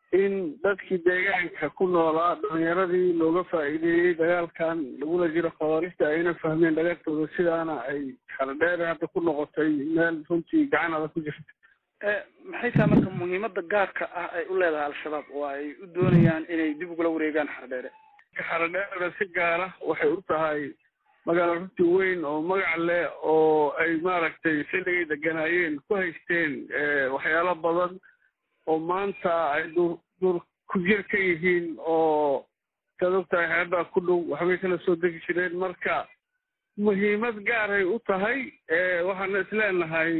in dadkii deegaanka ku noolaa dhalinyaradii looga faa'iideeyey dagaalkan lagula jiro khawaarista ayna fahmeen dhagartooda sidaana ay xaradheere hadda ku noqotay meel runtii gacan adag ku jirta maxay tahay marka muhiimada gaarka ah ay u leedahay al-shabaab oo ay u doonayaan inay dib ugula wareegaan xaradheere xaradheere si gaara waxay u tahay magaalo runtii weyn oo magac leh oo ay maaragtay xilligay deganaayeen ku haysteen waxyaalo badan oo maanta ay dur dur ku jir ka yihiin oo saad ogtahay xeebaa ku dhow waxbay kala soo degi jireen marka muhiimad gaaray u tahay waxaana isleenahay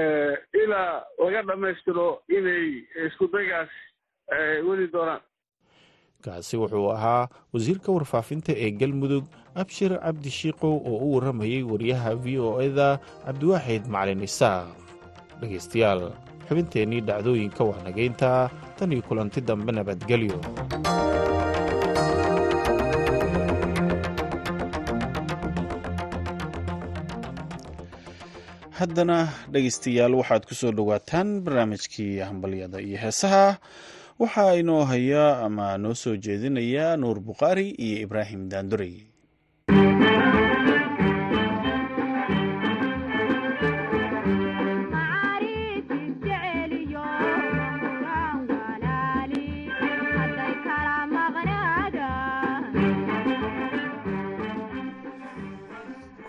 ilaa laga dhammaystiro inay isku daygaas weli doonaan kaasi wuxuu ahaa wasiirka warfaafinta ee galmudug abshir cabdi shiikow oo u warramayey wariyaha v o eda cabdiwaaxid macalin isaaq dhegaystayaal xubinteennii dhacdooyinka waa nageynta tan iyo kulanti dambe nabadgelyo haddana dhegaystayaal waxaad ku soo dhowaataan barnaamijkii hambalyada iyo heesaha waxaa inoo haya ama noo soo jeedinaya nuur bukhaari iyo ibraahim daandurey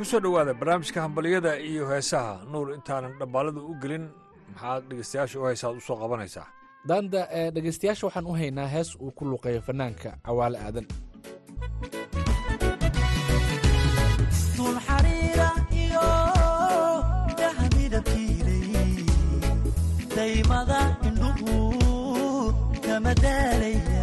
kusoo dhowaada barnaamijka hambaliyada iyo heesaha nuur intaanan dhambaalada u gelin maxaad dhegeystayaasha u heesaad usoo qabanaysaa daanda ee dhegaystayaasha waxaan u haynaa hees uu ku luqeeyo fanaanka cawaale aadan tulxariira iyo dahmidabkiilay daymada indhuhu kama daalaya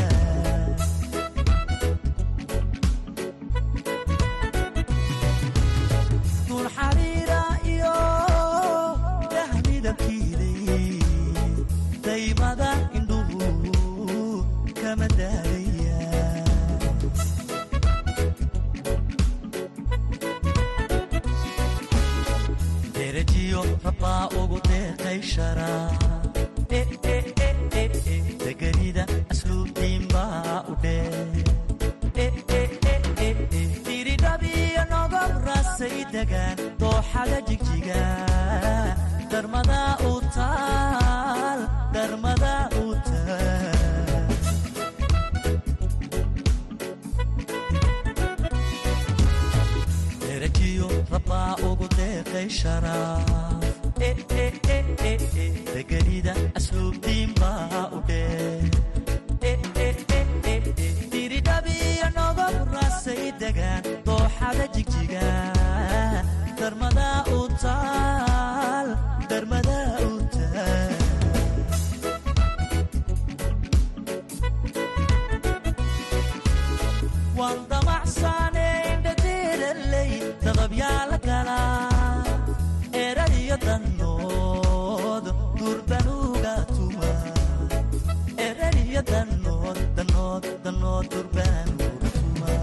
tulxariira iyo dahmidabkiilay daymada indhuhu kama daalaya derajiyo rabbaa ugu deeqay sharaa deganida asluubtiin baa u dhee diridhabiyo nogob rasay degaan dooxada jigjiga darmada u taal darmada u taal derajiyo rabbaa ugu deeqay sharaaf deganida asluubtiin baa u dhee diridhabiyo nogob rasay degaan dooxada jigjiga darmada u taal darmada u taal waan damacsaanayn dhadiilalay dadabyaa la galaa eradiyo dannood durbanuga tuma eradiyo dannood dannood dannood durbanuga tuma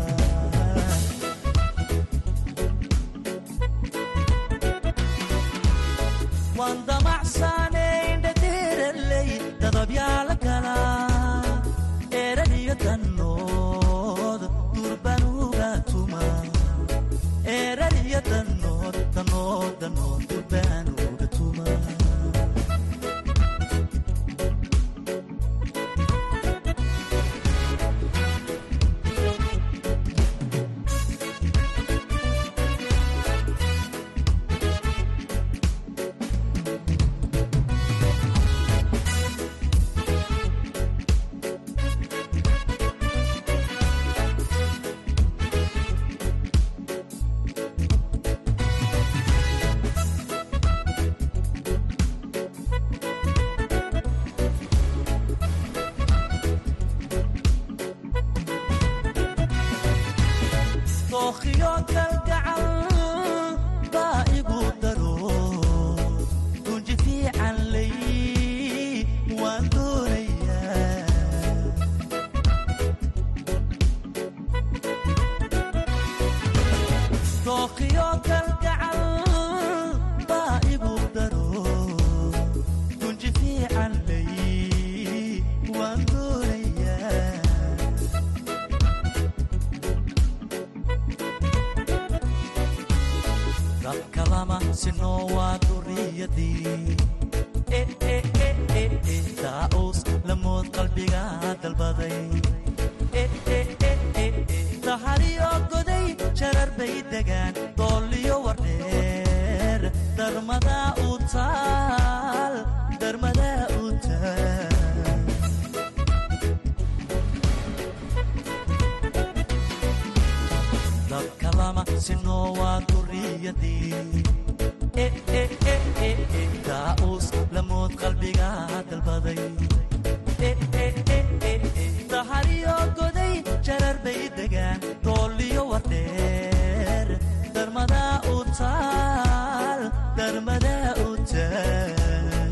waan damacsaanayn dhadiilalay dadabyaa la galaa eradiyo dannood durbanuga tuma eradiyo dannood dannood dannood durbanuga tuma dookhiyo kalgacal baa igu daro gunji fiican lay waan doonayaa dookhiyo kalgacal baa igu daro gunji fiican lay waan doonayaa dadka lama sinoo waa duriyadii daa'uus lamood qalbiga dalbaday dahariyo goday jarar bay degaan doolliyo wardheer darmada u taal darmada u taal dadka lama sinoo waa duriyadii daa'uus lamood qalbiga dalbaday dahariyo goday jarar bay degaan doolliyo wardheer darmada u taal darmada u taal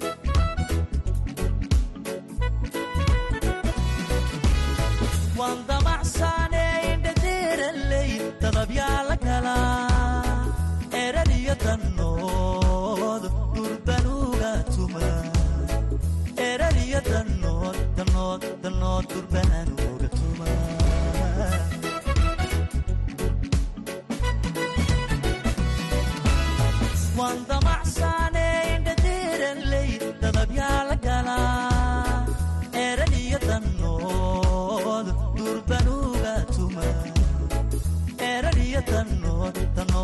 waan damacsaanayn dhadiiralay dadabyaa la galaa eradiyo dannood durbanuga tuma eradiyo dannood dannood dannood durbanuga tuma waan damacsaanayn dhadiiralay dadabyaa la galaa eradiyo dannood durbanuga tuma eradiyo dannood dannood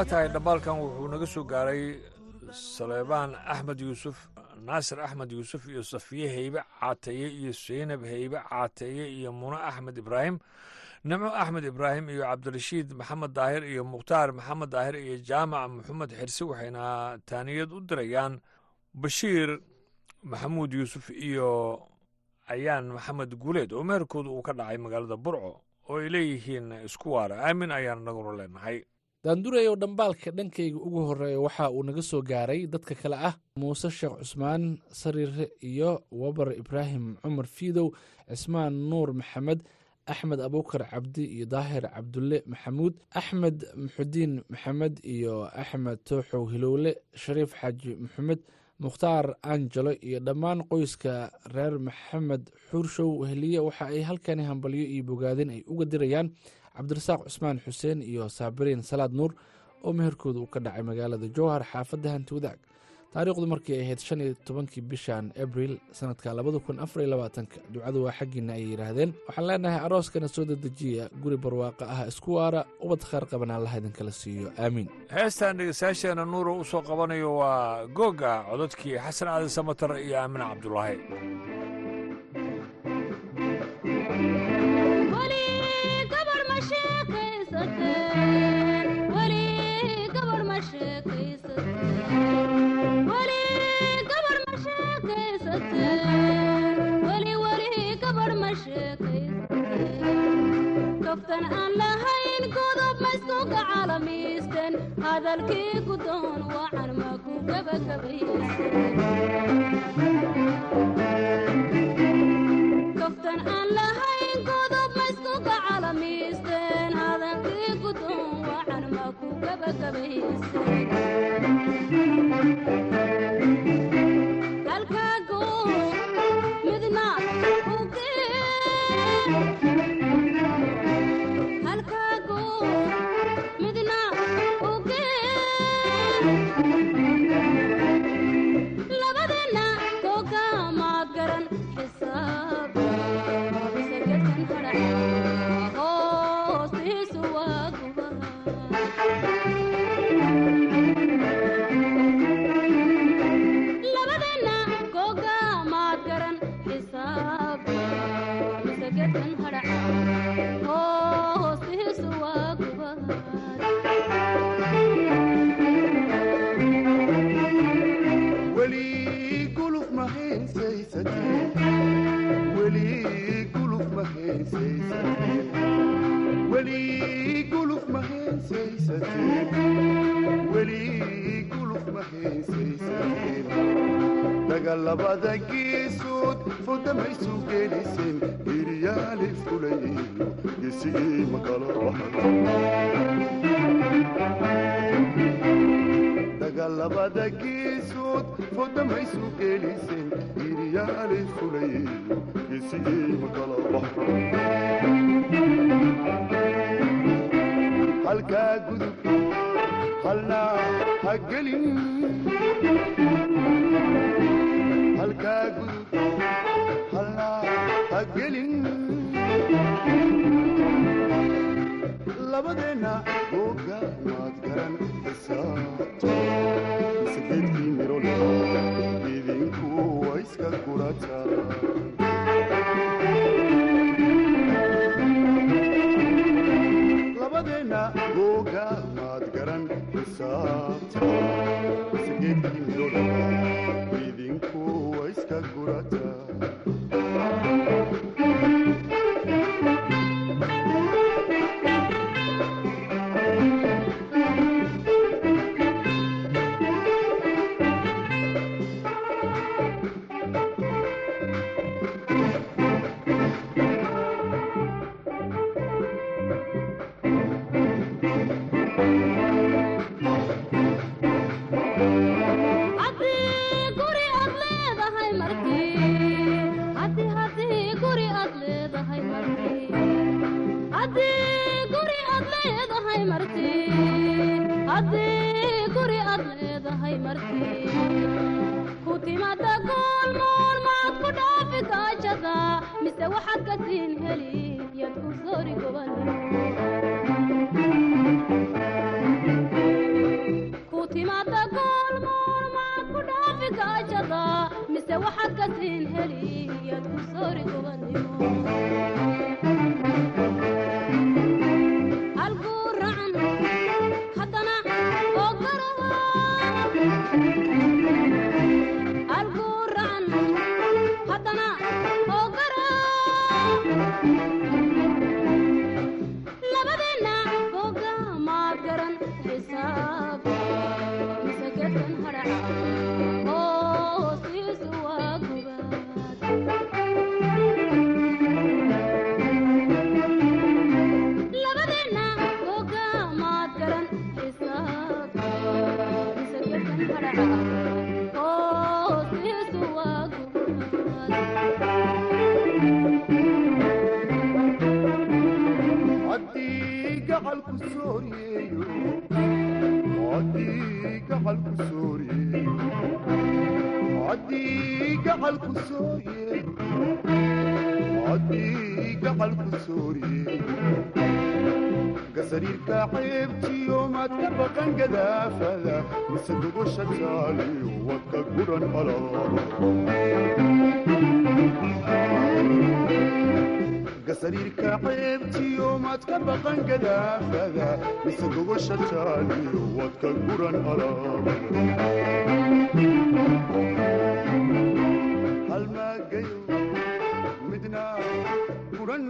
waa tahay dhambaalkan wuxuu naga soo gaaray saleebaan axmed yuusuf naasir axmed yuusuf iyo safiye heybe caateeye iyo seynab heybe caateeye iyo muno axmed ibraahim nimco axmed ibraahim iyo cabdirashiid maxamed daahir iyo mukhtaar maxamed daahir iyo jaamac maxamed xirsi waxayna taaniyad u dirayaan bashiir maxamuud yuusuf iyo ayaan maxamed guuleed oo meherkooda uu ka dhacay magaalada burco oo ay leeyihiin isku waara aamin ayaan naguna leenahay daandureyow dhambaalka dhankayga ugu horreeya waxa uu naga soo gaaray dadka kale ah muuse sheekh cusmaan sariire iyo wabar ibraahim cumar fiidow cismaan nuur maxamed axmed abuukar cabdi iyo daahir cabdulle maxamuud axmed muxudiin maxamed iyo axmed tooxow hilowle shariif xaaji maxamed mukhtaar angelo iyo dhammaan qoyska reer maxamed xuurshow weheliye waxa ay halkani hambalyo iyo bogaadin ay uga dirayaan cabdirasaaq cusmaan xuseen iyo saabiriin salaad nuur oo meherkooda uu ka dhacay magaalada jowhar xaafadda hanti wadaag taariikhdu markii ay ahayd shan iyo tobankii bishan abril sanadka labada kun afar iyo labaatanka ducadu waa xaggiina ayay yidhaahdeen waxaan leenahay arooskana soo dedejiya guri barwaaqo ah isku waara ubad khaar qaban allaha idinkala siiyo aamiin heestan dhegeystayaasheena nuuro u soo qabanayo waa googa cododkii xasan cali samatar iyo aamine cabdulaahi kaftan aan lahayn godob mayskuga calamiisten hadalkii gudoon wacan ma ku gabagabayskaftan aan lahayn godob mayskuga calamiisten hadalkii gudoon wacan ma ku gabagabaysen halkaago midna labadeenna koogamaad garan xisaab sagartan hadhac hoostiisu waa labadeenna koogamaad garan xisaab sagartan hadhac hoostiisu waa weli guluf ma haysaysatee weli guluf ma haysaysatee weli guluf ma haysaysatee weli guluf ma haysaysatee dagaalabada geesood fodamaysu geliseen hiryaali fulayeyo gesigii makala dagaalabada geesood fodamaysu geliseen hiryaali fulayeyo gesigii makala halkaa gudub halna ha gelin halkaa gudub halna ha gelin labadeenna googa maad garan xisaabto sageedkii mirole idinku waa iska gurataa labadeenna googa maad garan xisaabto sageedkii mirole idinku waa iska gurataa haddii guri aad leedahay markii haddii haddii guri aad leedahay markii haddii guri aad leedahay markii haddii guri aad leedahay markii ku timada goolmoon maad ku dhaafi gaajada mise waxaad ka siin heli yad ku soori gobol se waxaad ka siin heliyaad ku soori gobannimo alguuracan haddana oo garawa alguuracan haddana oo gara labadeenna boga maad garan xisaab mise geedkan hadhaca hoostiisu waa gubaad labadeenna boga maad garan xisaab mise geedkan hadhaca hoostiisu waa haddii gacalku sooriyeeyo haddii gacalku sooriyeeyo haddii gacalku sooriyeeyo haddii gacalku sooriyeeyo gasariirka ceebtiyo maad ka baqan gadaafada mise gogosha taaliyo wadka guran gasariirka ceebtiyo maad ka baqan gadaafada mise gogosha taaliyo wadka guran halmaagayo midna guran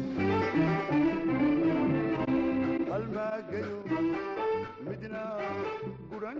halmaagayo midna guran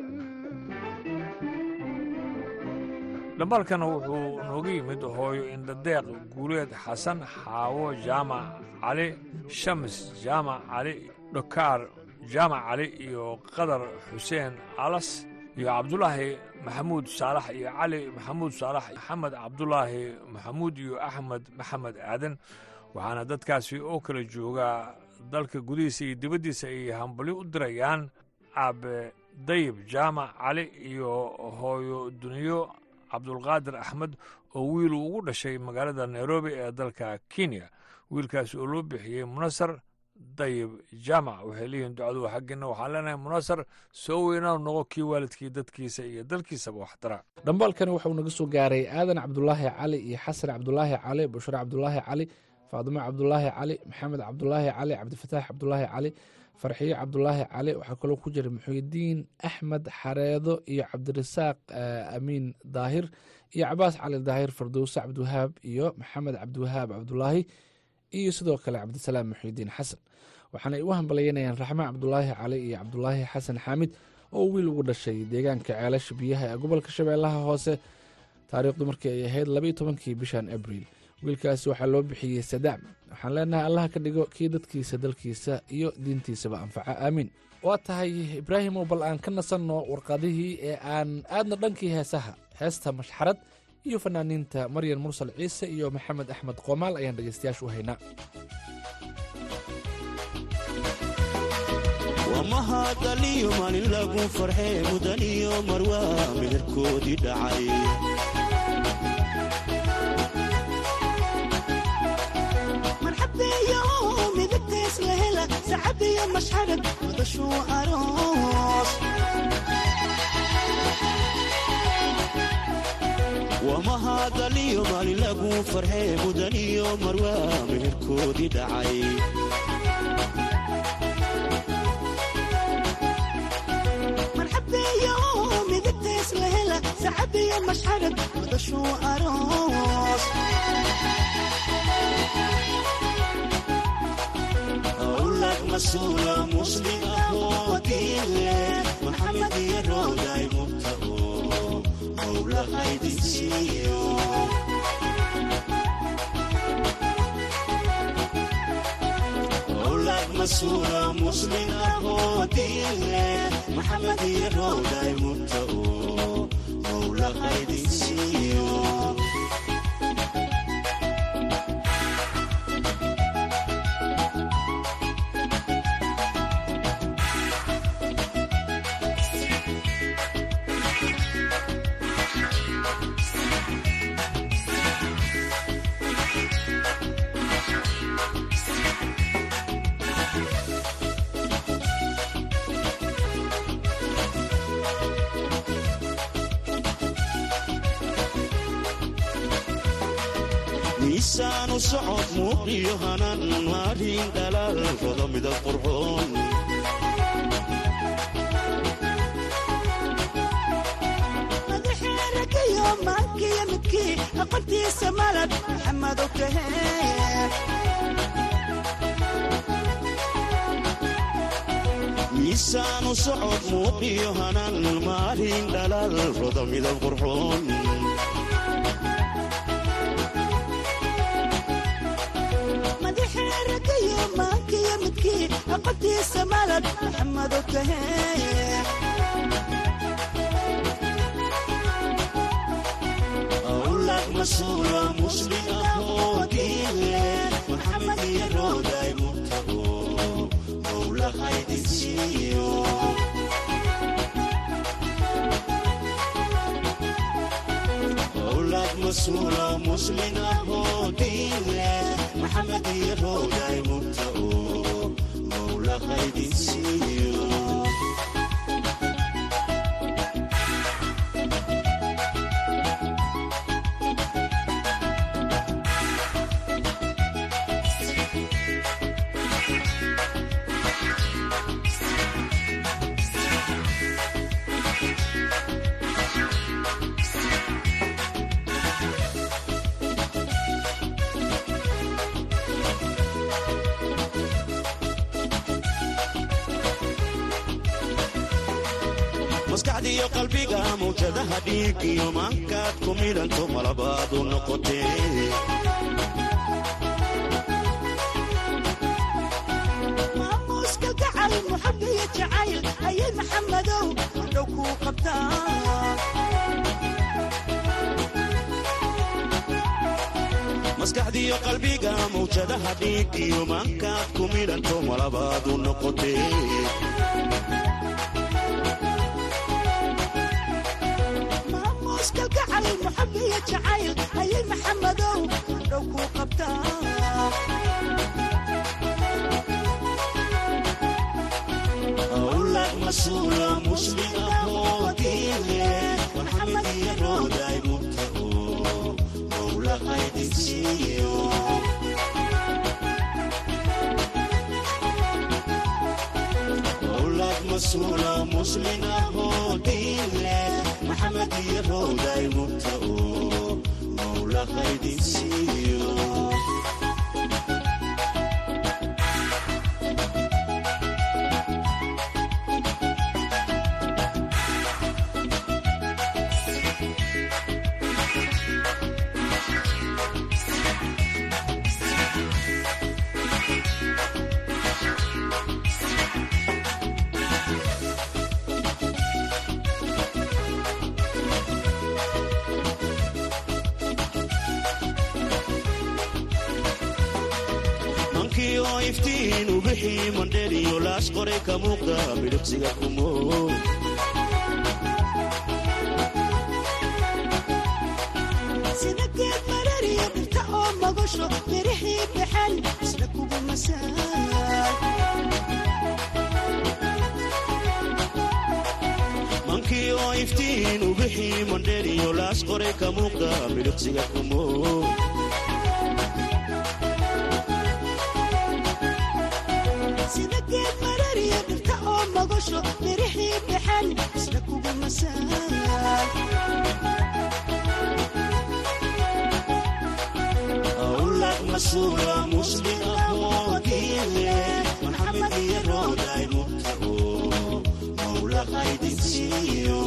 dhambalkana wuxuu nooga yimid hooyo indhadeeq guuleed xasan xaawo jaamac cali shams jaamac cali dhokaar jaamac cali iyo qadar xuseen alas iyo cabdulaahi maxamuud saalax iyo cali maxamuud saalax maxamed cabdulaahi maxamuud iyo axmed maxamed aadan waxaana dadkaasi oo kala joogaa dalka gudihiisa iyo dibaddiisa ay hambali u dirayaan aabe dayib jaamac cali iyo hooyo duniyo cabdulqaadir axmed oo wiil uu ugu dhashay magaalada nairobi ee dalka kenya wiilkaas oo loo bixiyey munasar dayib jaamac waxay leeyihiin ducadu xaggiina waxaan leenahay munasar soo weynaa noqo kii waalidkii dadkiisa iyo dalkiisaba wax dara dhambaalkani waxauu naga soo gaaray aadan cabdulaahi cali iyo xasan cabdulaahi cali bushre cabdulaahi cali faadimo cabdulaahi cali maxamed cabdulaahi cali cabdifataax cabdulaahi cali farxiyo cabdulaahi cali waxaa kaloo ku jira muxuudiin axmed xareedo iyo cabdirasaaq amiin daahir iyo cabaas cali daahir fardowse cabdiwahaab iyo maxamed cabdiwahaab cabdulaahi iyo sidoo kale cabdisalaam muxuudiin xasan waxaanay u hambalyanayaan raxme cabdulaahi cali iyo cabdulaahi xasan xaamid oo wiil ugu dhashay deegaanka ceelasha biyaha ee gobolka shabeellaha hoose taariikhdu markii ay ahayd labaiyo tobankii bishan abriil wiilkaasi waxaa loo bixiyey sadaam waxaan leenahay allaha ka dhigo kii dadkiisa dalkiisa iyo diintiisaba anfaca aamiin waa tahay ibraahimow bal aan ka nasanno warqadihii ee aan aadna dhankii heesaha heesta mashxarad iyo fanaaniinta maryan mursal ciise iyo maxamed axmed qoomaal ayaan dhegaystayaasha u haynaa wamahadaliyo maalin lagu farxee mudaniyo marwaa meherkoodii dhacay marxabeeyo midabtees la hela sacabiyo mashxarad madashuu aroos wamahadaliyo maalin lagu farxee mudaniyo marwaa meherkoodii dhacay marxabeeyo midabtees la hela sacabiyo mashxarad madashuu aroos awlad masuula muslim ahoo diinle maxamed iyo rooday mubtao mawla haydin siiyo awlad masuula muslim ahoo diinle maxamed iyo rooday mubtao mawla haydin siiyo miisaanu socod muuqiyo hanan maarin dhalaal rodo midab qurxoon madaxeeragayo maankiyo midkii aqoontiisa malab maxamed ogtahe miisaanu socod muuqiyo hanan maarin dhalaal rodo midab qurxoon madaxeeragayo maankiyo midkii aqoontiisa malab maxamed ogtahe awlad masuula muslim ahoo diile maxamed iyo rooday murtago mowlahaydinsiiyo awlad masuula muslim ahoo diile maxamed iyo rooday murtago mowlahaydinsiiyo maskaxdiiyo qalbiga mawjadaha dhiig iyo maankaad ku midhanto malabaadu noqotee maamuuska gacal muxabiyo jacayl ayay maxamadow dhow kuu qabtaa maskaxdiiyo qalbiga mawjadaha dhiig iyo maankaad ku midhanto malabaadu noqotee maamuuska gacal muxabiyo jacayl ayay maxamadow dhow kuu qabtaa awlad masuula muslim ahoo diile maxamed iyo rooday murtago mowlahaydinsiiyo awlad masuula muslim ahoo diile maxamed iyo rooday murtago mowlahaydinsiiyo mankii oo iftiin u bixii mandheriyo laas qoray ka muuqda midhiqsiga kumo sida geed marariya dhirta oo magasho mirihii baxan isla kugu masaay mankii oo iftiin u bixii mandheriyo laas qoray ka muuqda midhiqsiga kumo sida geed marariya dhirta oo magasho mirihii baxan isla kugu masaay awlad masuula muslim ahoo diile maxamed iyo rooday murtago mowlahaydinsiiyo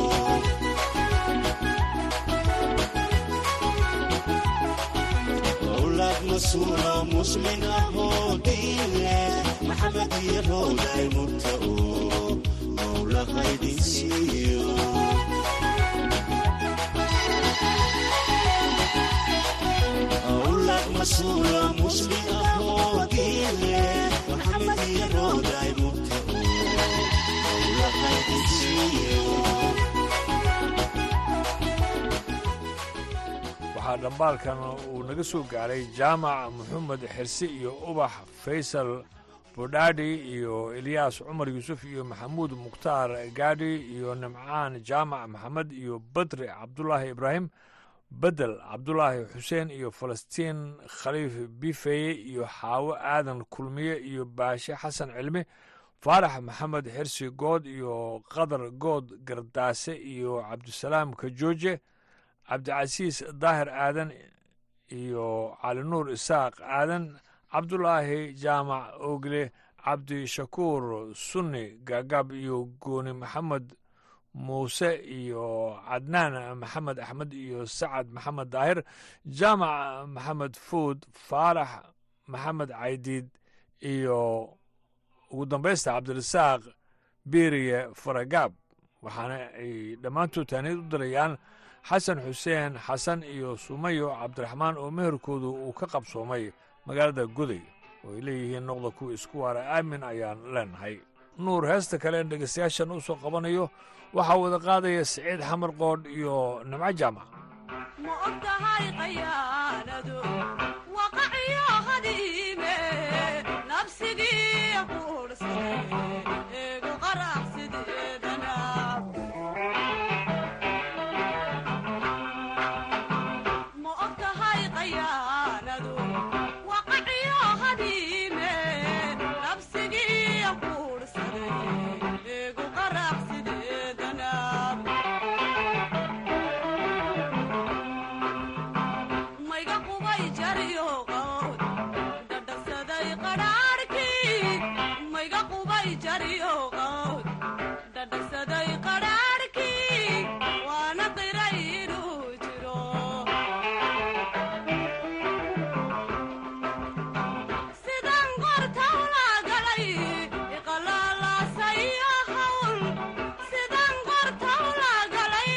awlad masuula muslim ahoo diile maxamed iyo rooday murtago mowlahaydinsiiyo awlad masuula muslim ahoo diile maxamed iyo rooday murtago mowlahaydinsiiyo waxaa dhambaalkan uu naga soo gaaray jaamac maxamed xirse iyo ubax faysal bodhaadhi iyo elyaas cumar yuusuf iyo maxamuud mukhtaar gaadhi iyo nimcaan jaamac maxamed iyo badri cabdulaahi ibraahim bedel cabdulaahi xuseen iyo falastiin khaliif bifeye iyo xaawo aadan kulmiye iyo baashe xasan cilmi faarax maxamed xirsi good iyo qadar good gardaase iyo cabdisalaam kajooje cabdicasiis daahir aadan iyo cali nuur isaaq aadan cabdulaahi jaamac ogle cabdishakuur sunni gaagaab iyo gooni maxamed muuse iyo cadnaan maxamed axmed iyo sacad maxamed daahir jaamac maxamed fuud faarax maxamed caydiid iyo ugu dambaysta cabdirasaaq biiriye faragaab waxaana ay dhammaantood taaniyad u dirayaan xasan xuseen xasan iyo sumayo cabdiraxmaan oo meherkoodu uu ka qabsoomay magaalada goday oo ay leeyihiin noqda kuwa isku waara aamin ayaan leenahay nuur heesta kale dhegeystayaashan u soo qabanayo waxaa wada qaadaya siciid xamar qoodh iyo nimco jaamac ma ogtahay qayaanadu waqaciyo hadiime nabsigii quursaday eegu qaracsideedana ma ogtahay qayaanadu waqaciyo hadiime nabsigii quursaday eegu qaracsideedana mayga qubay jariyo qawd dhadhasaday qadhaadhkii mayga qubay jariyo qawd dhadhasaday qadhaadhkii waana qiray inuu jiro sidan qorta ula galay iqalaalasayo hawl sidan qorta ula galay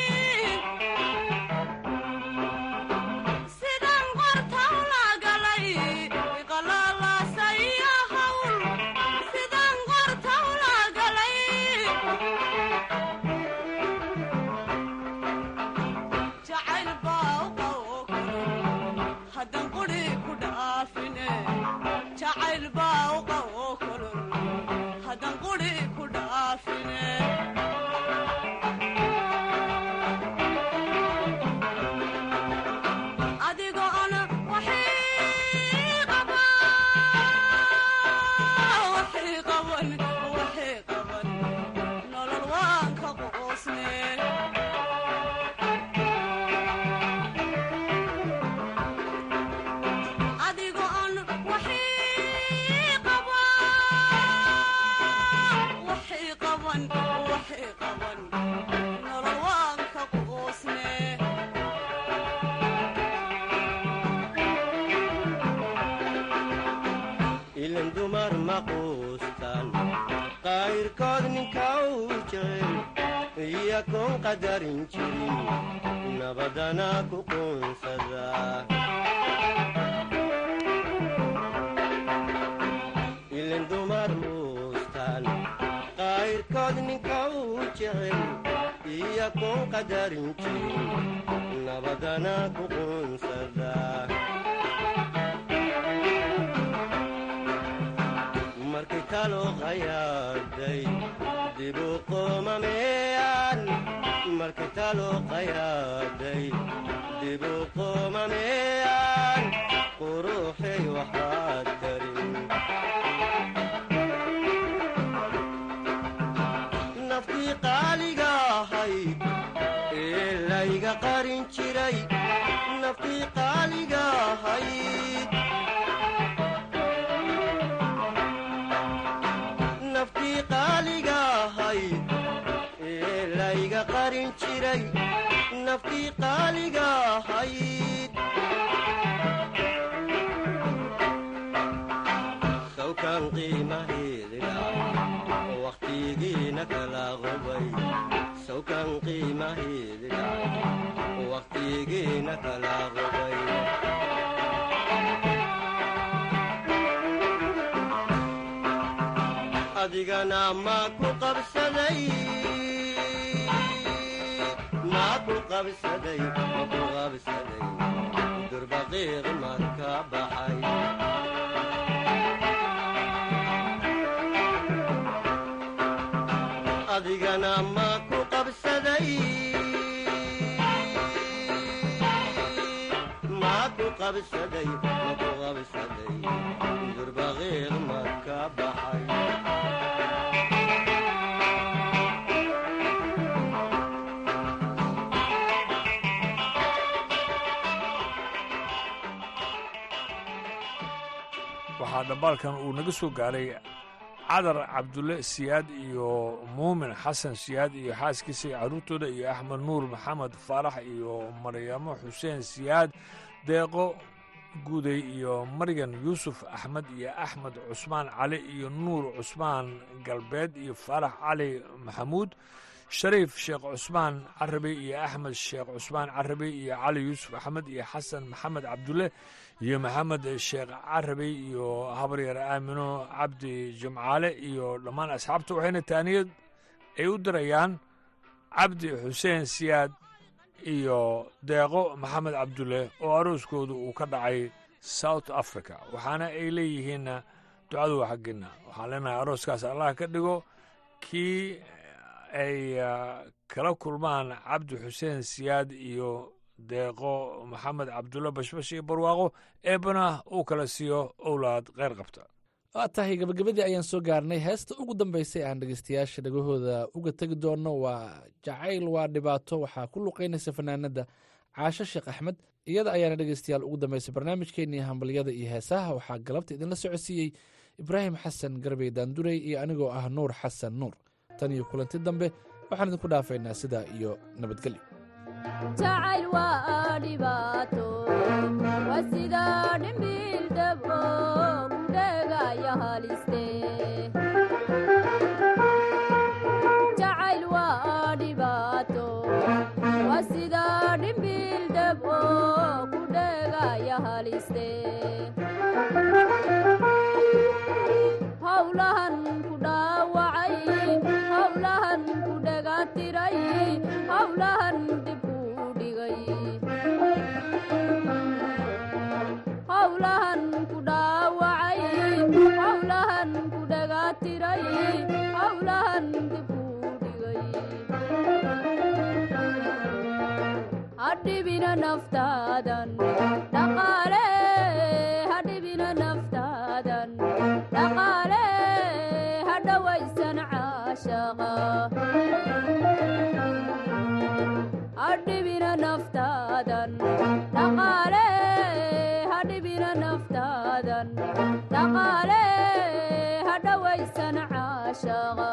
sidan qorta ula galay iqalaalasayo hawl sidan qorta ula galay jacayl baa u qawo kulul haddan quri ku dhaafine jacayl baa u qawo kulul haddan quri ku dhaafine adigoo ana waxii qaba waxii qaban waxii qaban nolol waan ka qoosne adigoo aan waxii qaba waxii qaban waxii qaban nolol waan ka qoosne ilan dumar ma quustaan qayrkood ninka uu jecel iyakoon qadarin jirin nabadana ku quunsada ilan dumar muustaan qayrkood ninka uu jecel iyakoon qadarin jirin nabadana ku quunsada markay talo qayaaday dibu qomameeyaan markay talo qayaaday dibu qomameeyaan quruxay waxaad karin naftii qaaliga ahayd ee layga qarin jiray naftii qaaliga ahayd naftii qaaliga ahayd ee layga qarin jiray naftii qaaliga ahayd sawkan qiimaheedila wakhtigiina kala qubay sawkan qiimaheedila wakhtigiina kala qubay adigana ma ku qabsaday ma ku qabsaday ma ku qabsaday durbaqiiq marka baxay adigana ma ku qabsaday qabsaday maku qabsaday durbaqiiq maka baxay waxaa dhambaalkan uu naga soo gaaray cadar cabdulle siyaad iyo muumin xasan siyaad iyo xaaskiisa iyo carruurtooda iyo axmed nuur maxamed faarax iyo maryamo xuseen siyaad deeqo guday iyo maryan yuusuf axmed iyo axmed cusmaan cali iyo nuur cusmaan galbeed iyo faarax cali maxamuud shariif sheekh cusmaan carabi iyo axmed sheekh cusmaan carabi iyo cali yuusuf axmed iyo xasan maxamed cabdulle iyo maxamed sheekh carabi iyo habaryar aamino cabdi jimcaale iyo dhammaan asxaabta waxayna taaniyad ay u dirayaan cabdi xuseen siyaad iyo deeqo maxamed cabdulle oo arooskoodu uu ka dhacay south africa waxaana ay leeyihiinna ducadu waa xaggeena waxaan leenahay arooskaas allah ka dhigo kii ay kala kulmaan cabdi xuseen siyaad iyo deeqo maxamed cabdulle bashbash iyo barwaaqo eebbana uu kala siiyo owlaad kheyr qabta waa tahay gabagabadii ayaan soo gaarnay heesta ugu dambeysay aan dhegeystayaasha dhagahooda uga tegi doono waa jacayl waa dhibaato waxaa ku luqeynaysa fanaanada caasho sheekh axmed iyada ayaana dhegeystayaal ugu dambeysay barnaamijkeenii hambalyada iyo heesaha waxaa galabta idinla socodsiiyey ibraahim xasan garbey daandurey iyo anigoo ah nuur xasan nuur tan iyo kulanti dambe waxaan idinku dhaafaynaa sidaa iyo nabadgelyo jacayl waa dhibaato waa sida dhimbiil dhab oo kudheegaya haliste jacayl waa dhibaato waa sida dhimbiil dhab oo kudheegaya haliste howlahan ku dhaawacay howlahan ku dhegatiray howlahan dib u dhigay howlahan ku dhaawacay howlahan ku dhegatiray howlahan dib u dhigay hadhibina naftaadan dhaqaale hadhibina naftaadan dhaqaale hadhawaysan caashaqa hadhibina naftaadan dhaqaale hadhibina naftaadan dhaqaale hadhawaysan caashaqa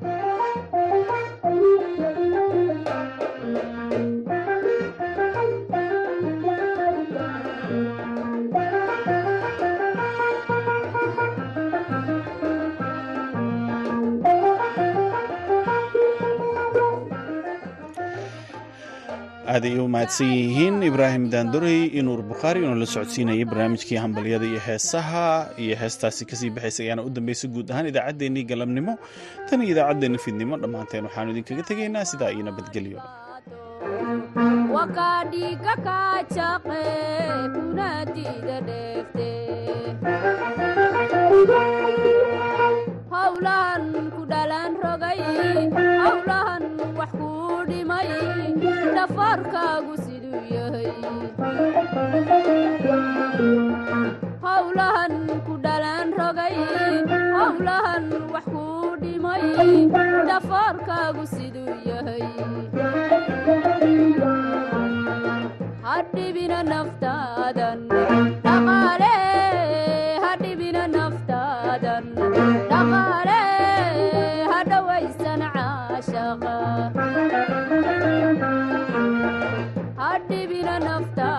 aad ay u mahadsan yihiin ibraahim daandorey iyo nuur bukhaari inuu la socodsiinayay barnaamijkii hambalyada iyo heesaha iyo heestaasi kasii baxaysa ayaana u dambeysay guud ahaan idaacaddeenii galabnimo tan iyo idaacaddeenni fidnimo dhammaanteen waxaanu idinkaga tegaynaa sidaa iyo nabadgelyo wakadhiga kajaqe kuna diida dheefte howlahan ku dhalan rogay howlahan wax ku dhimay dhafarkaagu siduu yahay howlahan ku dhalan rogay howlahan wax ku dhimay dhafarkaagu siduu yahay hadhibina naftaadan dhaqaale hadhibina naftaadan dhaqaale hadhawaysan caashaqa hadhibina nafta